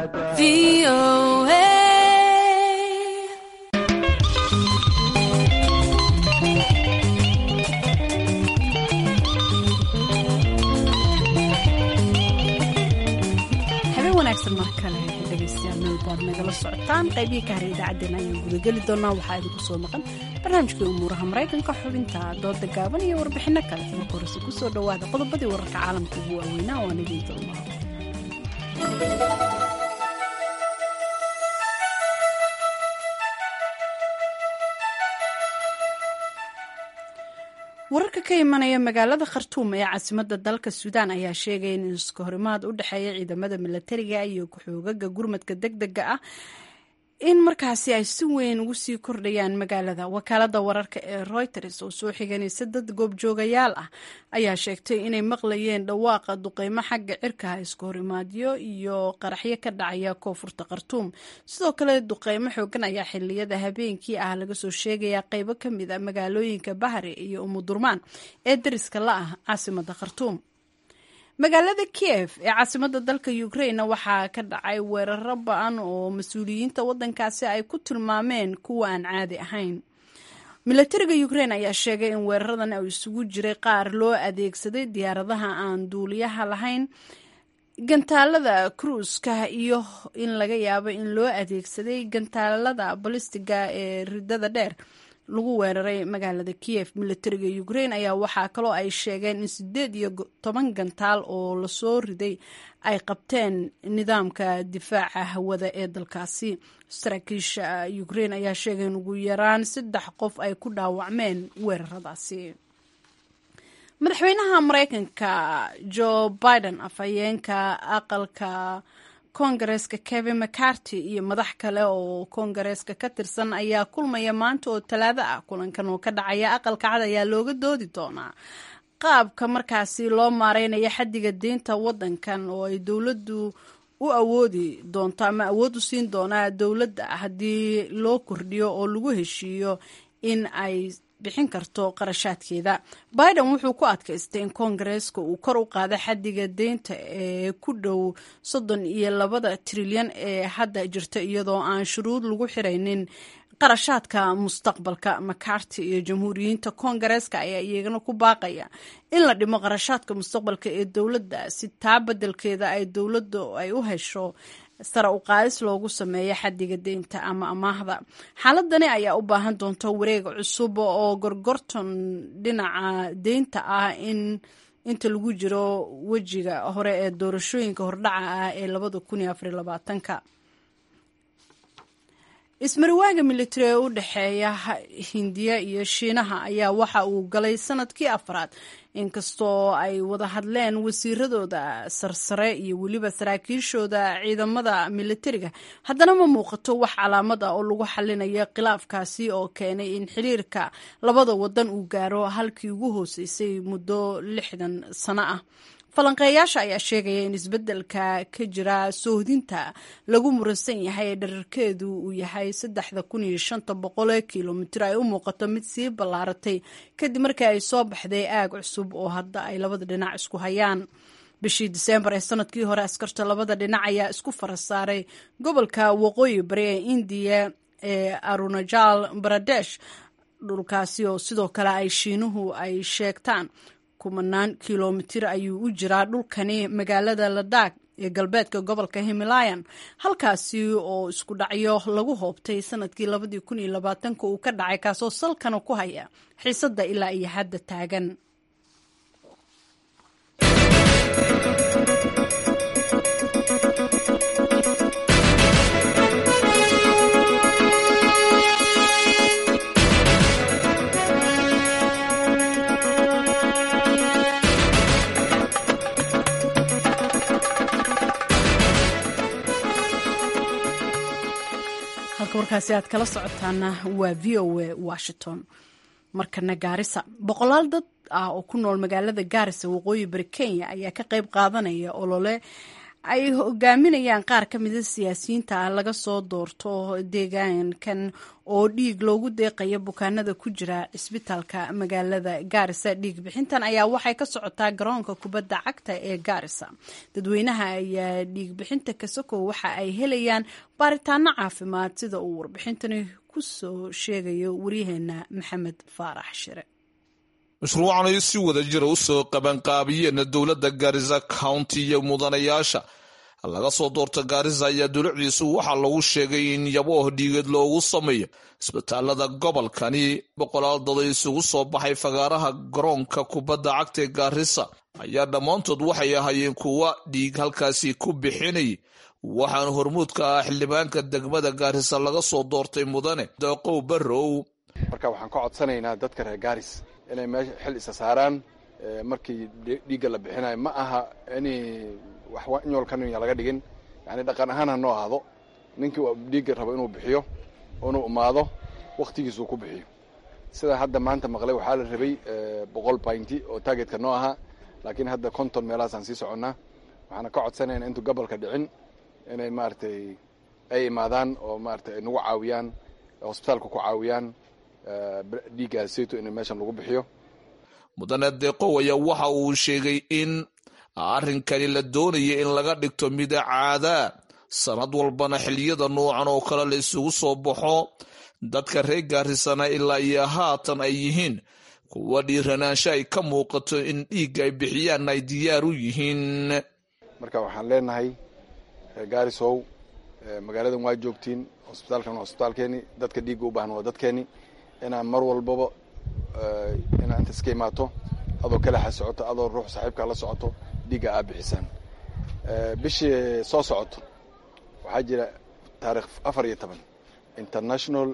nagala socotaan qaybihii ka haray idaacaddeen ayaan gudageli doonaa waxaa idinku soo maqan barnaamijkai umuuraha maraykanka xubinta dooda gaaban iyo warbixinno kale marka horese ku soo dhowaada qodobadii wararka caalamka ugu waaweynaa oo aan idiin doomaa wararka ka imanaya magaalada khartuum ee caasimada dalka suudaan ayaa sheegaya in iska horimaad u dhexeeya ciidamada milatariga iyo ku-xoogaga gurmadka deg dega ah in markaasi ay si weyn ugu sii kordhayaan magaalada wakaalada wararka ee reuters oo soo xiganaysa dad goobjoogayaal ah ayaa sheegtay inay maqlayeen dhawaaqa duqeymo xagga cirkaha iska horimaadyo iyo qaraxyo ka dhacaya koonfurta khartuum sidoo kale duqeymo xoogan ayaa xiliyada habeenkii ah laga soo sheegaya qeybo ka mid a magaalooyinka bahri iyo umudurmaan ee dariska la ah caasimada khartuum magaalada kiev ee caasimada dalka ukraine waxaa ka dhacay weeraro ba-an oo mas-uuliyiinta wadankaasi ay ku tilmaameen kuwa aan caadi ahayn milatariga ukraine ayaa sheegay in weeraradan uu isugu jiray qaar loo adeegsaday diyaaradaha aan duuliyaha lahayn gantaalada kruuska iyo in laga yaabo in loo adeegsaday gantaalada balistiga ee ridada dheer lagu weeraray magaalada kiev milatariga ukraine ayaa waxaa kaloo ay sheegeen in sideed iyo toban gantaal oo lasoo riday ay qabteen nidaamka difaaca hawada ee dalkaasi saraakiisha ukraine ayaa sheegay in ugu yaraan saddex qof ay ku dhaawacmeen weeraradaasi madaxweynaha mareykanka joe biden afhayeenka aqalka kongareska kevin mccarty iyo madax kale oo kongareska ka tirsan ayaa kulmaya maanta oo talaado ah kulankan oo ka dhacaya aqalka cad ayaa looga doodi doonaa qaabka markaasi loo maareynayo xadiga deynta wadankan oo ay dowladdu u awoodi doonto ama awood u siin doonaa dowladda haddii loo kordhiyo oo lagu heshiiyo in ay bixin karto qarashaadkeeda biden wuxuu ku adkaystay in koongareeska uu kor u qaado xadiga deynta ee ku dhow soddon iyo labada trilyan ee hadda jirta iyadoo aan shuruud lagu xiraynin qarashaadka mustaqbalka macarty iyo jamhuuriyiinta koongareeska ayaa iyagana ku baaqaya in la dhimo qarashaadka mustaqbalka ee dowladda si taa beddelkeeda ay dowladda ay u hesho sare u qaadis loogu sameeyo xadiga deynta ama amaahda xaaladani ayaa u baahan doonta wareeg cusub oo gorgorton dhinaca deynta ah in inta lagu jiro wejiga hore ee doorashooyinka hordhaca ah ee labada kun iyo afar iyo labaatanka ismariwaaga militari ee u dhexeeya hindiya iyo shiinaha ayaa waxa uu galay sanadkii afraad inkastoo ay wada hadleen wasiiradooda sarsare iyo weliba saraakiishooda ciidamada militariga haddana ma muuqato wax calaamad ah oo lagu xalinayo khilaafkaasi oo keenay in xiriirka labada wadan uu gaaro halkii ugu hooseysay muddo lixdan sano ah falanqeeyaasha ayaa sheegaya in isbeddelka ka jira soohdinta lagu muransan yahay ee dherarkeedu uu yahay saddexda kun iyo shanta boqol ee kilomitir ay u muuqato mid sii ballaaratay kadib markii ay soo baxday aag cusub oo hadda ay labada dhinac isku hayaan bishii diseembar ee sanadkii hore askarta labada dhinac ayaa isku fara saaray gobolka waqooyi bari ee indiya ee arunajal baradesh dhulkaasi oo sidoo kale ay shiinuhu ay sheegtaan kumanaan kilomitir ayuu u jiraa dhulkani magaalada ladaag ee galbeedka gobolka himalayan halkaasi oo isku dhacyo lagu hoobtay sanadkii labadii kun iyo labaatanka uu ka dhacay kaasoo salkana ku haya xiisadda ilaa iyo hadda taagan halka warkaasi aad kala socotaana waa v o a washington markana gaarisa boqolaal dad ah oo ku nool magaalada gaarisa waqooyi bari kenya ayaa ka qayb qaadanaya olole ay hogaaminayaan qaar ka mida siyaasiyiinta ah laga soo doorto deegaankan oo dhiig loogu deeqayo bukaanada ku jira cisbitaalka magaalada gaarisa dhiig bixintan ayaa waxay ka socotaa garoonka kubadda cagta ee gaarisa dadweynaha ayaa dhiig bixinta kasokow waxa ay helayaan baaritaano caafimaad sida uu warbixintani ku soo sheegayo waryaheena maxamed faarax shire mashruucan ay si wada jira u soo qabanqaabiyeen dowladda gaarisa county iyo mudanayaasha laga soo doorta gaarisa ayaa dulucdiisu waxaa lagu sheegay in yabooh dhiigeed loogu sameeyo isbitaalada gobolkani boqolaal dad ay isugu soo baxay fagaaraha garoonka kubadda cagta ee gaarisa ayaa dhammaantood waxay ahaayeen kuwa dhiig halkaasi ku bixinayay waxaana hormuudka ah xildhibaanka degmada gaarisa laga soo doortay mudane deeqow barrow marka waxaan ka codsanaynaa dadka reer gaaris inay meesha xil isa saaraan markii dhiigga la bixinayo ma aha in wax inyoolkanya laga dhigin yani dhaqan ahaan ha noo ahaado ninkii dhiigga rabo inuu bixiyo inuu imaado wakhtigiisuu ku bixiyo sida hadda maanta maqlay waxaa la rabay boqol baynti oo taagetka noo ahaa laakiin hadda konton meelahaasaan sii soconnaa waxaana ka codsanayna intuu gobolka dhicin inay maaragtay ay imaadaan oo maaragtay ay nagu caawiyaan hosbitaalka ku caawiyaan dhiiggaas sayto in meeshan lagu bixiyo mudane deeqow ayaa waxa uu sheegay in arrinkani la doonaya in laga dhigto mida caadaa sanad walbana xiliyada noocan oo kale la isugu soo baxo dadka reer gaarisana ilaa iyo haatan ay yihiin kuwa dhiiranaansho ay ka muuqato in dhiigga ay bixiyaan ay diyaar u yihiin marka waxaan leenahay reer gaarisow magaaladan waa joogtiin hosbitaalkan waa hosbitaalkeeni dadka dhiigga u baahan waa dadkeeni inaan mar walbaba inaa inta iska imaato adoo kalaxa socoto adoo ruux saaxiibkaa la socoto dhiigga aa bixisaan bishii soo socoto waxaa jira taarikh afar iyo toban international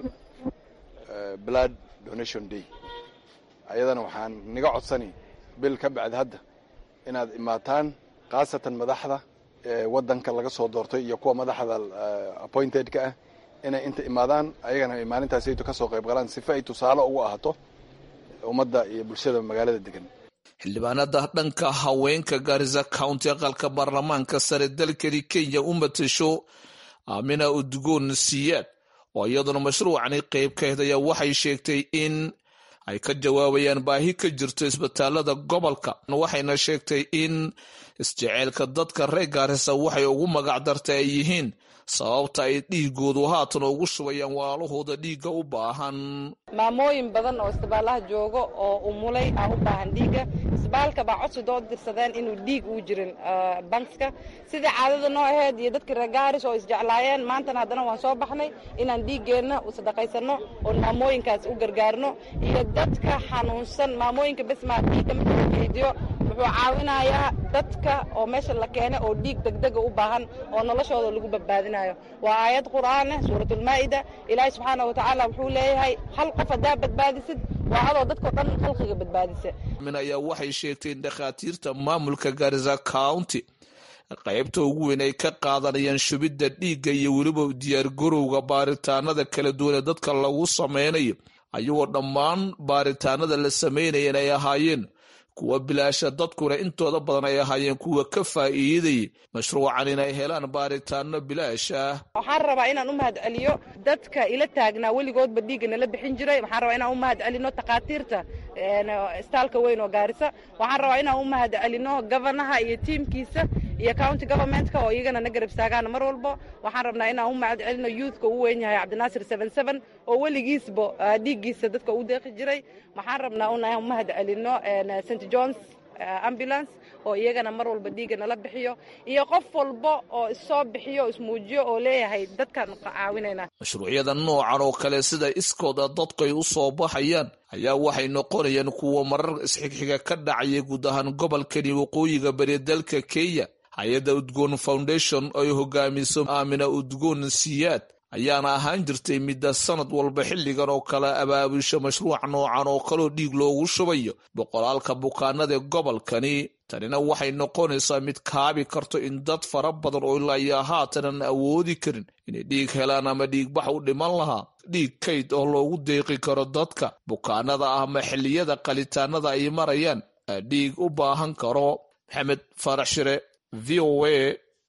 blood donation day ayadana waxaan niga codsani bil ka bacdi hadda inaad imaataan khaasatan madaxda waddanka laga soo doortay iyo kuwa madaxda appointedka ah inay inta imaadaan ayagana ay maalintaasayto ka soo qayb galaan sifa ay tusaale ugu ahaato ummadda iyo bulshada magaalada degan xildhibaanada dhanka haweenka gaarisa county aqalka baarlamaanka sare dalkani kenya u matasho aamina udgoon siyaad oo iyaduna mashruucani qayb ka hed ayaa waxay sheegtay in ay ka jawaabayaan baahi ka jirto isbitaalada gobolka waxayna sheegtay in isjeceelka dadka reer gaarisa waxay ugu magac dartay ay yihiin sababta ay dhiigoodu haatan ugu shubayaan walaalahooda dhiigga u baahan maamooyin badan oo isbitaalaha joogo oo umulay ah u baahan dhiigga isbitaalka baa codsi doo dirsadeen inuu dhiig uu jirin bankska sidai caadada noo aheyd iyo dadka reer gaaris oo isjeclaayeen maantana haddana waan soo baxnay inaan dhiiggeenna u sadaqaysanno oon maamooyinkaas u gargaarno iyo dadka xanuunsan maamooyinka besmaa dhiigga marka la keydiyo wuxuu caawinayaa dadka oo meesha la keenay oo dhiig degdega u baahan oo noloshooda lagu badbaadinayo waa aayad qur'aaneh suuratulmaa'ida ilaahay subxaana wa tacaala wuxuu leeyahay hal qof haddaa badbaadisid waa adoo dadkao dhan khalqiga badbaadisa min ayaa waxay sheegtay in dhakhaatiirta maamulka garisa county qaybta ugu weyn ay ka qaadanayaan shubidda dhiigga iyo weliba diyaargarowga baaritaanada kala duwan ee dadka lagu sameynayo ayagoo dhammaan baaritaanada la sameynaya ay ahaayeen kuwa bilaasha dadkuna intooda badan ay ahaayeen kuwa ka faa'iidayay mashruucan inay helaan baaritaano bilaasha waxaan rabaa inaan u mahad celiyo dadka ila taagnaa weligoodba dhiigga nala bixin jiray waxaan rabaa inaan u mahad celino takhaatiirta istaalka weyn oo gaarisa waxaan rabaa inaan u mahad celino gofanaha iyo tiimkiisa iyo county governmentka oo iyagana na garab istaagaan mar walbo waxaan rabnaa inaan u mahad celino youthka uu weyn yahay cabdinaasir seven seven oo weligiisba dhiiggiisa dadka u deeqi jiray waxaan rabnaa inaan u mahad celino st johns ambulance oo iyagana mar walba dhiigga nala bixiyo iyo qof walba oo issoo bixiyo ismuujiyo oo leeyahay dadkaan caawinayna mashruucyada noocan oo kale sida iskooda dadku ay u soo baxayaan ayaa waxay noqonayaan kuwa marar isxigxiga ka dhacaya guud ahaan gobolkani waqooyiga bari dalka kenya hay-adda udgoon foundation oo ay hogaamiso aamina udgoon siyaad ayaana ahaan jirtay midda sanad walba xilligan oo kale abaabusha mashruuc noocan oo kaleo dhiig loogu shubayo boqolaalka bukaanada gobolkani tanina waxay noqonaysaa mid kaabi karto in dad fara badan oo ilaa iyo haatanan awoodi karin inay dhiig helaan ama dhiigbax u dhiman lahaa dhiig kayd oo loogu deeqi karo dadka bukaanada ah ama xilliyada qalitaanada ay marayaan dhiig u baahan karo maxamed faarax shire v o a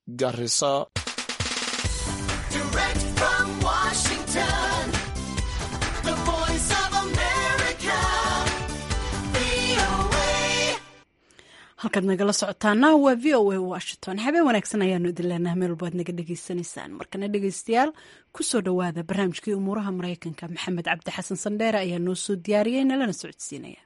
garisa halkaad nagala socotaana waa v o a washington habeen wanaagsan ayaanu idin leenaha meel walbaad naga dhegaysanaysaan markana dhegaystayaal kusoo dhowaada barnaamijkii umuuraha maraykanka maxamed cabdi xasan sandheere ayaa noo soo diyaariyey nalana socodsiinaya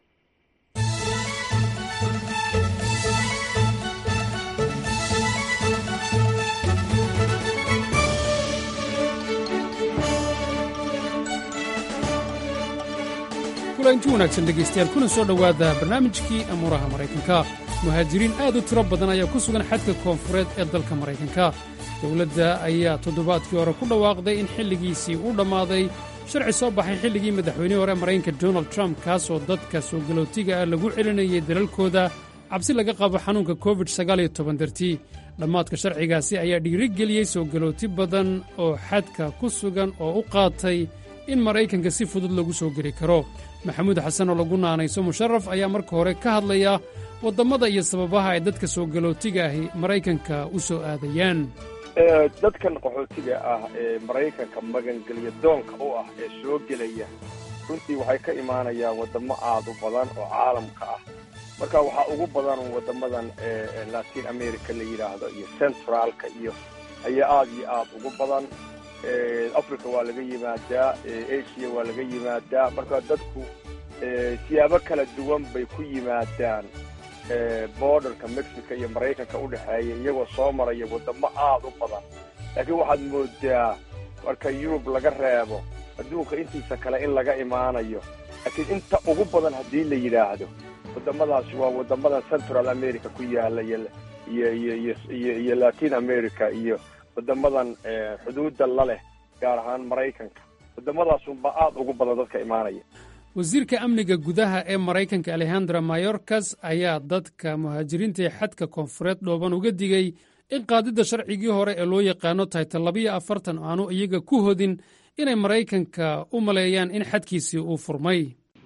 kulanti wanaagsan dhegaystayaal kuna soo dhowaada barnaamijkii amuuraha maraykanka muhaajiriin aad u tiro badan ayaa ku sugan xadka koonfureed ee dalka maraykanka dowladda ayaa toddobaadkii hore ku dhawaaqday in xilligiisii uu dhammaaday sharci soo baxay xilligii madaxweynihii hore maraykanka donald trump kaasoo dadka soo galootiga ah lagu celinayay dalalkooda cabsi laga qabo xanuunka covid dartii dhammaadka sharcigaasi ayaa dhiirigeliyey soo galooti badan oo xadka ku sugan oo u qaatay in maraykanka si fudud lagu soo geli karo maxamuud xasan oo lagu naanayso musharaf ayaa marka hore ka hadlaya waddammada iyo sababaha ay dadka soo galootiga ahi maraykanka u soo aadayaan dadkan qaxootiga ah ee maraykanka magangelya doonka u ah ee soo gelaya runtii waxay ka imaanayaan waddamo aad u badan oo caalamka ah marka waxaa ugu badan waddamadan latin america la yidhaahdo iyo centraalka iyo ayaa aad iyo aad ugu badan africa waa laga yimaadaa asia waa laga yimaadaa marka dadku siyaabo kala duwan bay ku yimaadaan borderka mexico iyo maraykanka u dhexeeya iyagoo soo maraya waddamo aad u badan laakiin waxaad moodaa marka yurub laga reebo adduunka intiisa kale in laga imaanayo laakiin inta ugu badan haddii la yidhaahdo waddamadaasi waa waddamadan central america ku yaala iyo iyo iyo iyo iyo latin america iyo waddamadan xuduudda la leh gaar ahaan maraykanka waddamadaasunba aad ugu badan dadka imaanaya wasiirka amniga gudaha ee maraykanka alexandra mayorkas ayaa dadka muhaajiriinta ee xadka koonfureed dhooban uga digay in qaadidda sharcigii hore ee loo yaqaano taytal labiyo afartan aanu iyaga ku hodin inay maraykanka u maleeyaan in xadkiisii uu furmay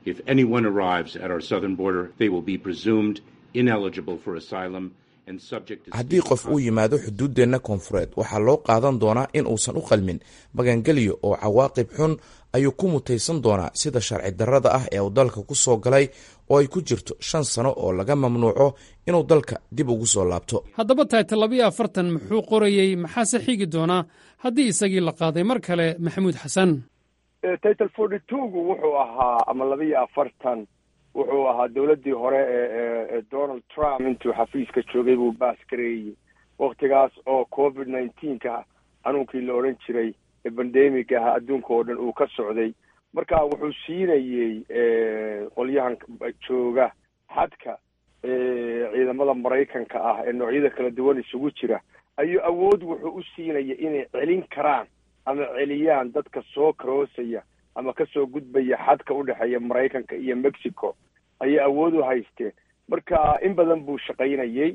haddii qof uu yimaado xuduuddeenna koonfureed waxaa loo qaadan doonaa in uusan u qalmin magangelyo oo cawaaqib xun ayuu ku mutaysan doonaa sida sharci darrada ah ee uu dalka ku soo galay oo ay ku jirto shan sano oo laga mamnuuco inuu dalka dib ugu soo laabto haddaba taytal labiyo afartan muxuu qorayey maxaase xigi doonaa haddii isagii la qaaday mar kale maxamuud xasan title forty twogu wuxuu ahaa ama labiyo afartan wuxuu ahaa dowladdii hore ee donald trump intuu xafiiska joogay buu baas gareeyey waktigaas oo covid nineteenka xanuunkii la odhan jiray ee bandemic aha adduunka oo dhan uu ka socday marka wuxuu siinayey qolyahan jooga xadka ciidamada maraykanka ah ee noocyada kala duwan isugu jira ayuu awood wuxuu u siinaya inay celin karaan ama celiyaan dadka soo karoosaya ama kasoo gudbaya xadka u dhexeeya maraykanka iyo mexico ayay awood u haysteen marka in badan buu shaqaynayey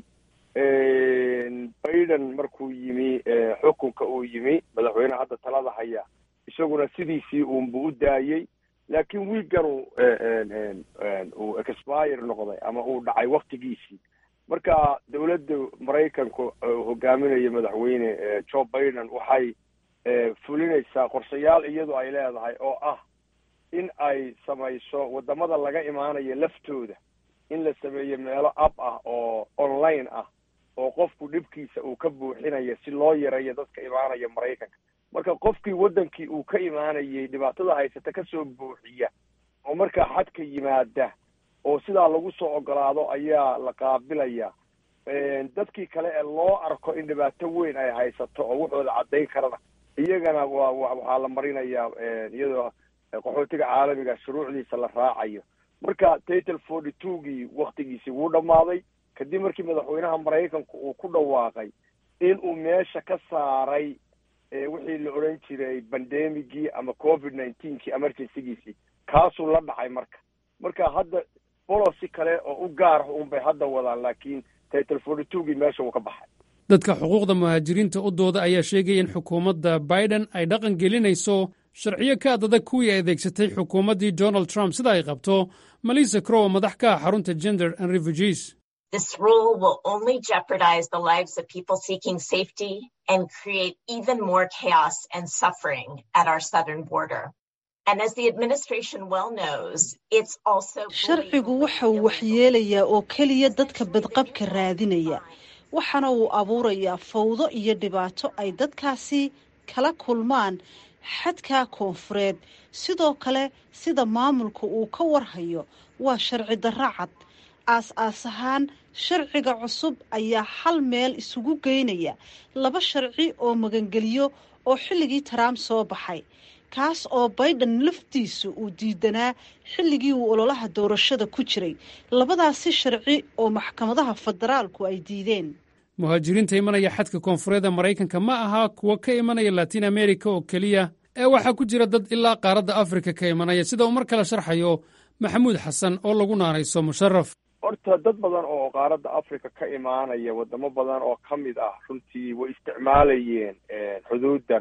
biden markuu yimi xukunka uu yimi madaxweyneha hadda talada haya isaguna sidiisii uunbu u daayey laakiin wiigan uu expire noqday ama uu dhacay waktigiisii marka dowladda maraykanku hogaaminaya madaxweyne joe biden waxay fulinaysaa qorshayaal iyadu ay leedahay oo ah in ay samayso waddamada laga imaanayo laftooda in la sameeyo meelo ab ah oo online ah oo qofku dhibkiisa uu ka buuxinayo si loo yareeyo dadka imaanaya maraykanka marka qofkii waddankii uu ka imaanayay dhibaatada haysata kasoo buuxiya oo markaa xadka yimaada oo sidaa lagu soo ogolaado ayaa la qaabilaya dadkii kale ee loo arko in dhibaato weyn ay haysato oo wuxooda caddayn karana iyagana waa waxaa la marinayaa iyadoo qaxootiga caalamiga shuruucdiisa la raacayo marka title forty twogii waktigiisii wuu dhammaaday kadib markii madaxweynaha maraykanku uu ku dhawaaqay in uu meesha ka saaray wixii la odhan jiray bandemigii ama covid nineteenkii emergencygiisii kaasuu la dhacay marka marka hadda bolosi kale oo u gaar ah unbay hadda wadaan laakiin title forty twogii meesha uu ka baxay dadka xuquuqda muhaajiriinta u dooda ayaa sheegaya in xukuumadda biden ay dhaqan gelinayso sharciyo ka adadag kuwii ay adeegsatay xukuumaddii donald trump sida ay qabto malisa crow madax ka ah xarunta gender and refugees This rule will only jeopardize the lives of people seeking safety and create even more chaos and suffering at our southern border. And as the administration well knows, it's also sharcigu waxa uu waxyeelayaa oo keliya dadka badqabka raadinaya waxaana uu abuurayaa fawdo iyo dhibaato ay dadkaasi kala kulmaan xadka koonfureed sidoo kale sida maamulka uu ka warhayo waa sharci darro cad aas-aas ahaan sharciga cusub ayaa hal meel isugu geynaya laba sharci oo magangeliyo oo xilligii taraamp soo baxay kaas oo baydhan laftiisu uu diidanaa xilligii uu ololaha doorashada ku jiray labadaasi sharci oo maxkamadaha federaalku ay diideen muhaajiriinta imanaya xadka koonfureedda maraykanka ma aha kuwa ka imanaya latiin america oo keliya ee waxaa ku jira dad ilaa qaaradda afrika ka imanaya sida uu mar kale sharxayo maxamuud xasan oo lagu naanayso musharaf horta dad badan oo qaaradda africa ka imaanaya wadamo badan oo ka mid ah runtii way isticmaalayeen xuduudan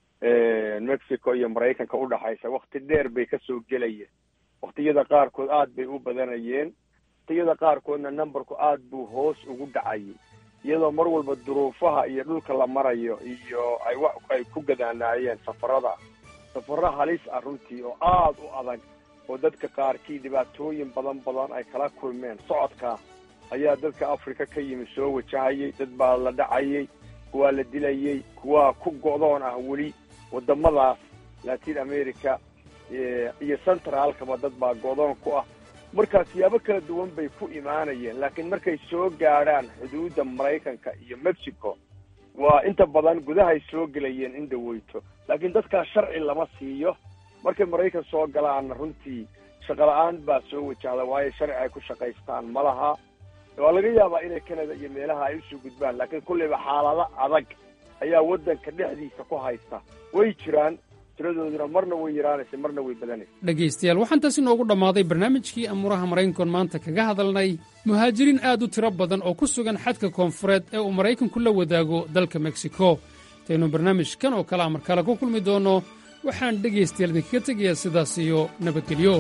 mexico iyo maraykanka udhaxaysa wakti dheer bay kasoo gelayeen waktiyada qaarkood aad bay u badanayeen waktiyada qaarkoodna numberku aad buu hoos ugu dhacayay iyadoo mar walba duruufaha iyo dhulka la marayo iyo ay wa ay ku gadaanaayeen safarada safaro halis ah runtii oo aad u adag oo dadka qaarkii dhibaatooyin badan badan ay kala kulmeen socodka ayaa dadka africa ka yimi soo wajahayay dad baa la dhacayay kuwaa la dilayay kuwaa ku go'doon ah weli wadamadaas latin america iyo centraalkaba dad baa go'doon ku ah markaa siyaabo kala duwan bay ku imaanayeen laakiin markay soo gaadhaan xuduudda maraykanka iyo mexico waa inta badan gudahay soo gelayeen in dhaweyto laakiin dadkaas sharci lama siiyo markay maraykan soo galaanna runtii shaqola-aan baa soo wajahda waayo sharci ay ku shaqaystaan ma laha waa laga yaabaa inay canada iyo meelaha ay usoo gudbaan laakiin kulleyba xaalado adag ayaa waddanka dhexdiisa ku haysta way jiraan tiradooduna marna way yaraanaysa marna way badanaysa dhegaystayaal waxaan taas inoogu dhammaaday barnaamijkii amuuraha maraykankoon maanta kaga hadalnay muhaajiriin aad u tiro badan oo ku sugan xadka koonfureed ee uu maraykanku la wadaago dalka meksiko intaynu barnaamijkan oo kale amar kale ku kulmi doonno waxaan dhegaystayaal idinkaga tegayaa sidaas iyo nabadgelyo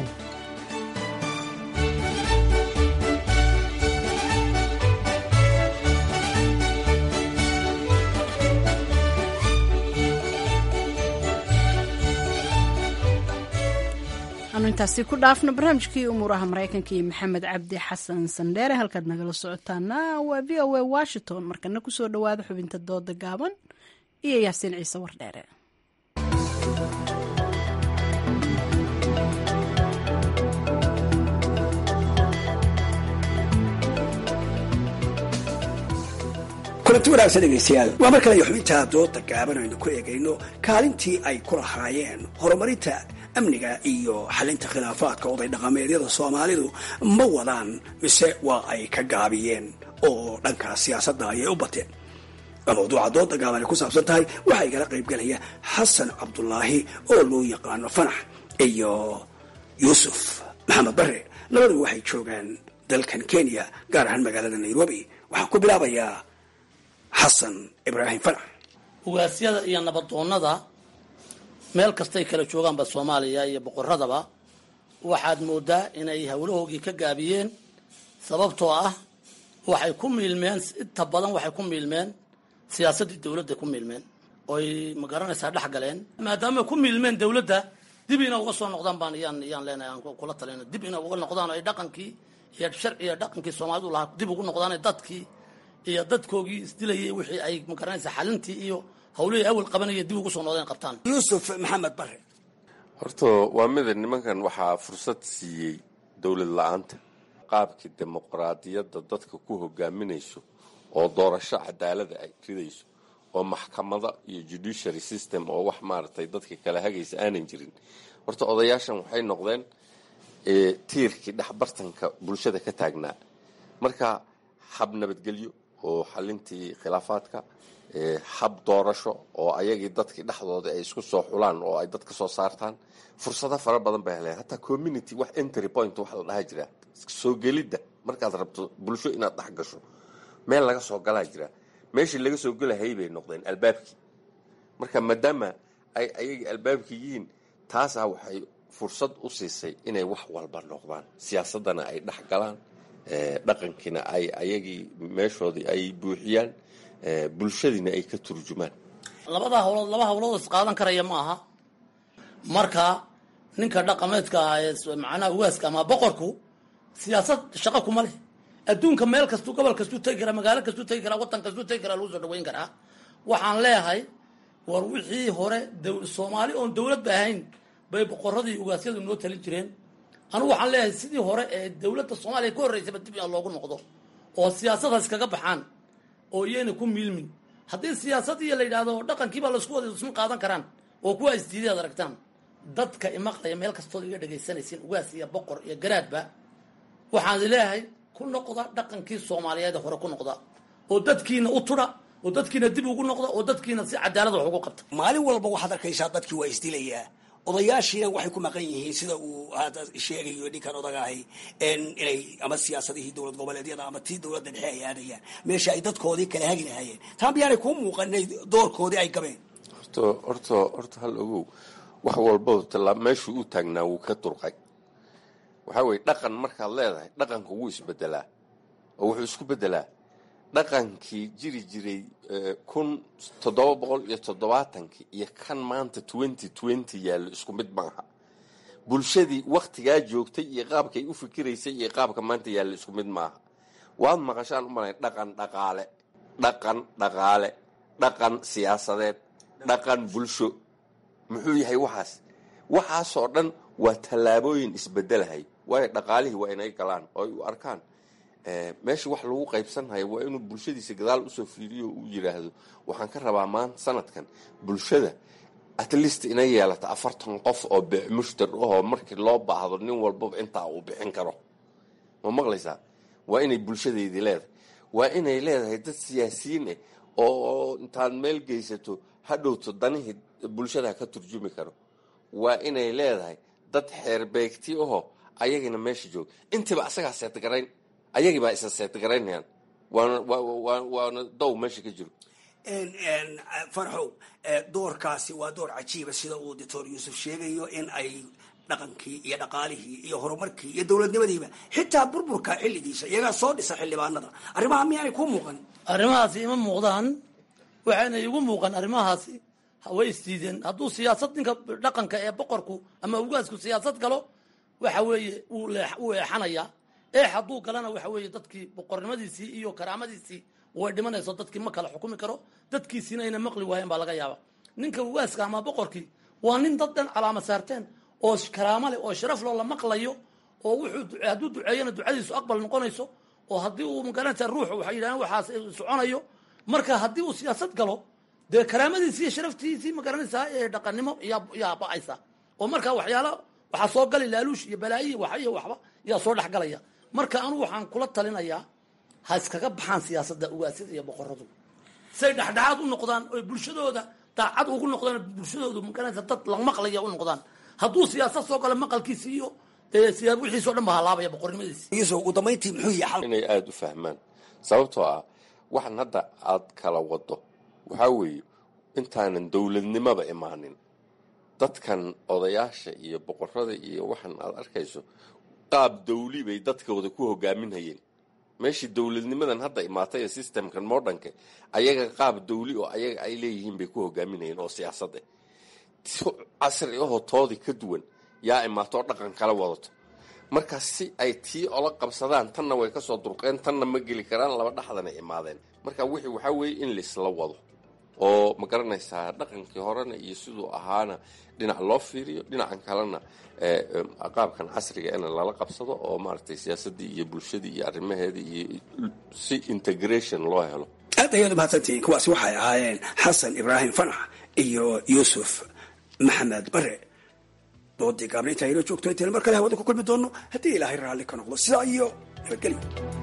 anu intaasi ku dhaafno barnaamijkii umuuraha maraykanka iyo maxamed cabdi xasan sandheere halkaad nagala socotaana waa v o a washington markana kusoo dhowaada xubinta dooda gaaban iyo yaasiin ciise wardheere kulanti wanaagsan dhegaystayaal waa mar kale iyo xubinta dooda gaaban aynu ku eegayno kaalintii ay ku lahaayeen horumarinta amniga iyo xalinta khilaafaadka oday dhaqameedyada soomaalidu ma wadaan mise waa ay ka gaabiyeen oo dhankaas siyaasadda ayay u bateen waa mawduuca dooda gaaban ay ku saabsan tahay waxaa igala qaybgelaya xasan cabdulaahi oo loo yaqaano fanax iyo yuusuf maxamed bare labaduba waxay joogaan dalkan kenya gaar ahaan magaalada nairobi waxaan ku bilaabayaa xasan ibraahim fanax ugaasyada iyo nabadoonnada meel kastay kala joogaanba soomaaliya iyo boqoradaba waxaad moodaa inay howlahoogii ka gaabiyeen sababtoo ah waxay ku miilmeen inta badan waxay ku miilmeen siyaasaddii dowladda ku miilmeen oy magaranaysaa dhex galeen maadaama ku miilmeen dowladda dib ina uga soo noqdaan baan iyaan iyaan leenahay aan kula talina dib ina uga noqdaan oo ay dhaqankii iyo sharciga dhaqankii soomaalidu lahaa dib ugu noqdaan dadkii iyo dadkoogii isdilayay wixii ay magaranaysaa xalintii iyo hawlihii awal qabanaya dib ugu soo noqdeen qabtaan yuusuf maxamed bare horta waa mida nimankan waxaa fursad siiyey dowlad la-aanta qaabkii dimuqraadiyadda dadka ku hogaaminayso oo doorasho cadaalada ay ridayso oo maxkamada iyo judiciary system oo wax maaragtay dadka kala hagaysa aanan jirin horta odayaashan waxay noqdeen tiirkii dhexbartanka bulshada ka taagnaa marka hab nabadgelyo oo xalintii khilaafaadka hab doorasho oo ayagii dadkii dhexdooda ay isku soo xulaan oo ay dad ka soo saartaan fursado fara badan bay heleen hataa community wax entry point wax la dhaha jira soo gelidda markaad rabto bulsho inaad dhex gasho meel laga soo galaa jira meeshii laga soo gelahayay bay noqdeen albaabkii marka maadaama ay ayagii albaabkii yihiin taasaa waxay fursad u siisay inay wax walba noqdaan siyaasaddana ay dhex galaan dhaqankiina ay ayagii meeshoodii ay buuxiyaan bulshadiina ay ka turjumaan labadaa hawlood laba hawlood is qaadan karaya ma aha marka ninka dhaqameedka ah ee macnaha waaska ama boqorku siyaasad shaqo kuma leh adduunka meel kastuu gobol kastuu tegi karaa magaalo kastuu tegi karaa waddan kastuu tegi karaa lagu soo dhaweyn karaa waxaan leeyahay war wixii hore soomaali oon dawlad ba ahayn bay boqoradii ugaasyadu noo talin jireen anigu waxaan leeyahay sidii hore ee dawladda soomaaliya ka horreysaba dib in loogu noqdo oo siyaasadaas kaga baxaan oo iyayna ku miilmin haddii siyaasadii la yidhahdo dhaqankiibaa laisku wada isma qaadan karaan oo kuwa isdiiday ad aragtaan dadka imaqlaya meel kastood iga dhegaysanaysiin ugaas iyo boqor iyo garaadba waxaan leeyahay ku noqda dhaqankii soomaaliyeed hore ku noqda oo dadkiina u tudha oo dadkiina dib ugu noqda oo dadkiina si cadaalad wax ugu qabta maalin walba waxaad arkaysaa dadkii waa isdilayaa odayaashiina waxay ku maqan yihiin sida uu hadda sheegayo ninkan odagahay inay ama siyaasadihii dowlad goboleedyada ama tii dowladda dhexe ay aadayaan meesha ay dadkoodii kala hagi lahaayeen taa miyaanay kuu muuqan inay doorkoodii ay gabeen horta horta horta hal ogow wax walba tala meeshuu u taagnaa wuu ka durqay waxaa weye dhaqan markaad leedahay dhaqanka wuu isbedelaa oo wuxuu isku bedelaa dhaqankii jiri jiray kun toddoba boqol iyo toddobaatankii iyo kan maanta twenty twenty yaallo isku mid maaha bulshadii waktigaa joogtay iyo qaabkay u fikiraysay iyo qaabka maanta yaallo isku mid maaha waad maqashaan u malay dhaqan dhaqaale dhaqan dhaqaale dhaqan siyaasadeed dhaqan bulsho muxuu yahay waxaas waxaasoo dhan waa tallaabooyin isbedelahay waayo dhaqaalihii waa inay galaan oo ay u arkaan meesha wax lagu qaybsanhayo waa inuu bulshadiisa gadaal usoo fiiriyo uu yidhaahdo waxaan ka rabaa maanta sanadkan bulshada at least inay yeelata afartan qof oo mushtar ahoo markii loo baahdo nin walbaba intaa uu bixin karo ma maqlaysaa waa inay bulshadeydii leedahay waa inay leedahay dad siyaasiyiin ah oo intaad meel geysato hadhowto danihii bulshada ka turjumi karo waa inay leedahay dad xeerbeegti ahoo ayagina meesha jooga intiiba asagaa seetgarayn ayagii baa isa seetgaraynayaan waana waana dow meesha ka jiro farxow doorkaasi waa door cajiiba sida uu doctor yuusuf sheegayo in ay dhaqankii iyo dhaqaalihii iyo horumarkii iyo dowladnimadiiba xitaa burburka xilligiisa iyagaa soo dhisa xildhibaanada arrimaha miyaanay kuu muuqan arrimahaasi ima muuqdaan waxayna igu muuqan arrimahaasi way isdiideen hadduu siyaasad ninka dhaqanka ee boqorku ama ugaasku siyaasad galo waxa weeye wuu eexanayaa eex hadduu galana waxa weeye dadkii boqornimadiisii iyo karaamadiisii way dhimanayso dadkii ma kala xukumi karo dadkiisiina ayna maqli waayeen baa laga yaaba ninka ugaaska ama boqorkii waa nin dad dhan calaama saarteen oo karaamo leh oo sharaf loo la maqlayo oo wuxuu hadduu duceeyana ducadiisu aqbal noqonayso oo haddii uu magaranaysa ruuxu waxay yidhahdeen waxaas soconayo marka haddii uu siyaasad galo dee karaamadiisii iyo sharaftiisii magaranaysaa ee dhaqannimo yaa yaa ba-aysa oo marka waxyaala waxaa soo gali laaluush iyo balaayihi waxa iyo waxba yaa soo dhexgalaya marka anugu waxaan kula talinayaa ha iskaga baxaan siyaasadda ugaasyada iyo boqoradu say dhexdhexaad u noqdaan oy bulshadooda daacad ugu noqdaan bulshadoodu magaranaysa dad la maqlaya u noqdaan hadduu siyaasad soo galo maqalkiisi iyo wixiisoo dhan ba halaabaya boqornimadiisi ugu dambayntii muxuu yahay inay aada u fahmaan sababtoo ah waxan hadda aad kala wado waxaa weeye intaanan dowladnimaba imaanin dadkan odayaasha iyo boqorada iyo waxan aad arkayso qaab dawli bay dadkooda ku hogaaminhayeen meeshii dowladnimadan hadda imaatay ee systemkan modernka ayaga qaab dawli oo ayaga ay leeyihiin bay ku hogaaminayeen oo siyaasad eh casri ahoo toodii ka duwan yaa imaatoo dhaqan kala wadato marka si ay tii ola qabsadaan tanna way kasoo durqeen tanna ma geli karaan laba dhaxdanay imaadeen marka wixii waxaa weeye in laisla wado oo ma garanaysaa dhaqankii horena iyo siduu ahaana dhinac loo fiiriyo dhinacan kalena qaabkan casriga in lala qabsado oo maaragtay siyaasadii iyo bulshadii iyo arrimaheedii iyo si integration loo helo aad ayaad umahadsantihiin kuwaasi waxay ahaayeen xasan ibraahim fanax iyo yuusuf maxamed bare doodii gaabna intaa inoo joogto intaynu mar kale hawada ku kulmi doonno haddii ilaahay raalli ka noqdo sidaa iyo nabadgelyo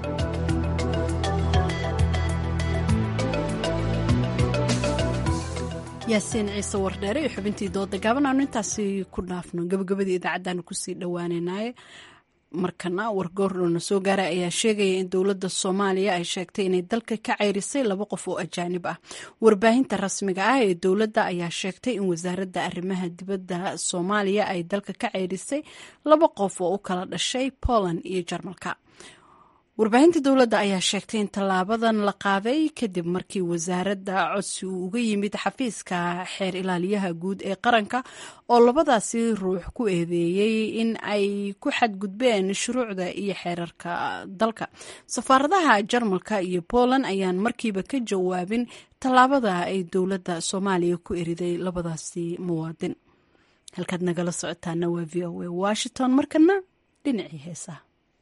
yaasiin ciise wardheere iyo xubintii dooda gaaban aanu intaasi ku dhaafno gabagabadii idaacaddaanu kusii dhowaaneynaaye markana wargoordhoona soo gaaray ayaa sheegaya in dowladda soomaaliya ay sheegtay inay dalka ka ceyrisay laba qof oo ajaanib ah warbaahinta rasmiga ah ee dowladda ayaa sheegtay in wasaaradda arrimaha dibadda soomaaliya ay dalka ka ceyrisay laba qof oo u kala dhashay poland iyo jarmalka warbaahinta dowladda ayaa sheegtay in tallaabadan la qaaday kadib markii wasaaradda codsi uu uga yimid xafiiska xeer ilaaliyaha guud ee qaranka oo labadaasi ruux ku eedeeyey in ay ku xadgudbeen shuruucda iyo xeerarka dalka safaaradaha jarmalka iyo poland ayaan markiiba ka jawaabin tallaabada ay dowladda soomaaliya ku eriday labadaasi muwaadin halkaad nagala socotaana waa v o a washington markana dhinacii heesaha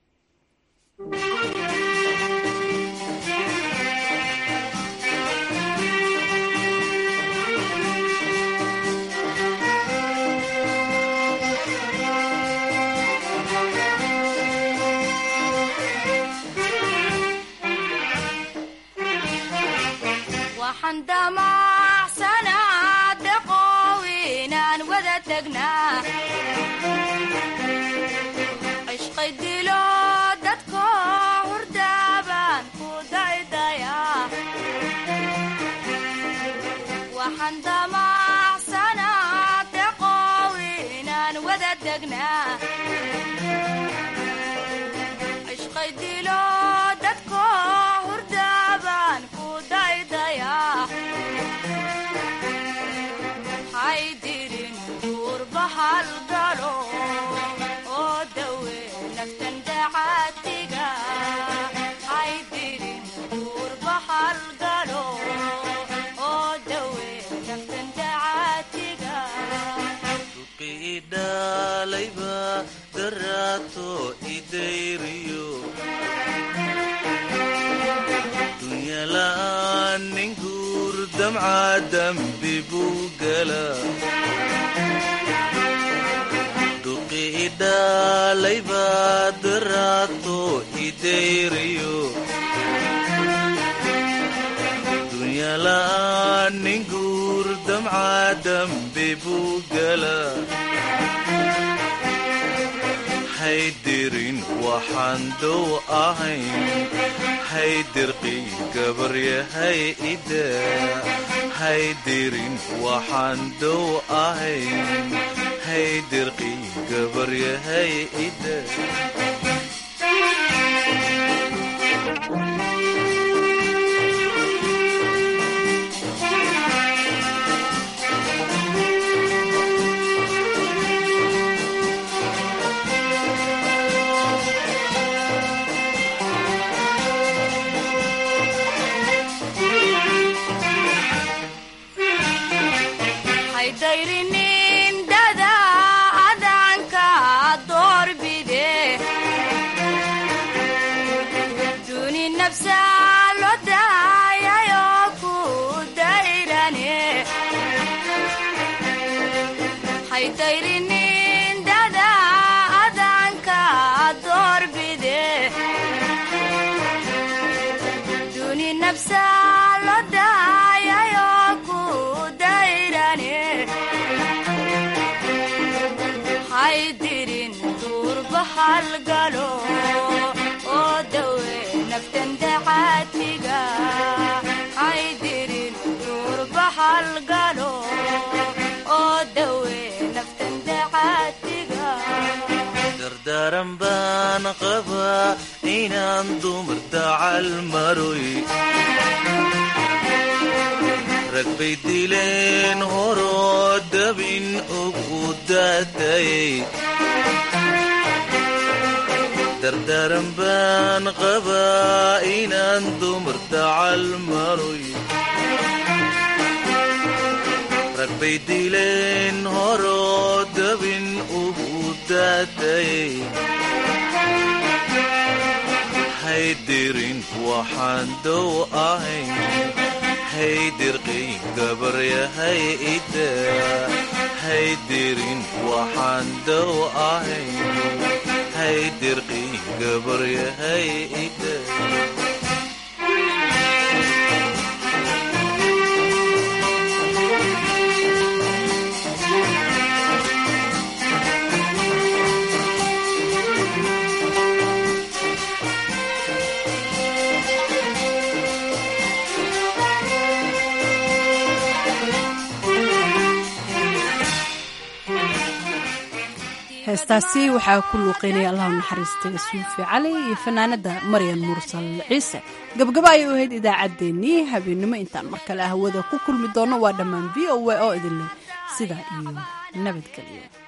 waxaan damacsanaa daqoow inaan wada tagnaa cishqay dilo dadko hurdaabaan ku daydayaa waxaan damacsanaa daqoow inaan wada tagnaa cishqay dilo dadko hurdaabaan ku daydayaa haydirin duurbahal galo oo dawe naftan dacaatiga haydirin duurbahal galo oo dawe naftan dacaatiga idhalayba daraato idayriyo dunyala'aan nin guur damca dambi buu gala dhuqi idhalayba daraato idayriyo dunyala'aan nin guur damca dambi buu gala haydirin waxaan dow ahayn haydirqi gabaryahay ida haydirin waxaan dow ahayn haydirqi gabaryahay ida haydayrinin dada adanka doorbide duni nafsa lo daayayo ku dayrane haydayrinin dada adanka doorbide duni nafsa lo daayayo ku dayrane haydirin duurbahal galo oo dawe naftan dacaatiga haydirin duurbahal galo oo dawe naftan dacaatiga dardaaran baan qabaa inaan dumar dacal maroy rag bay dileen horoo dabin ugu daatayay dardaaran baan qabaa inaan dumar dacal maroy rag bay dileen horoo dabin ugu daatayay haydirin waxaan dow ahayn haydirqi gabaryahay ida haydirin waxaan dow ahayn haydirqi gabaryahay ida heestaasi waxaa ku luuqeynaya allahu naxariistay suufi cali iyo fanaanada maryan mursal ciise gabgaba ayay u ahayd idaacaddeenii habeennimo intaan mar kale hawada ku kulmi doono waa dhammaan v o a oo idin leh sidaa iyo nabadgelyo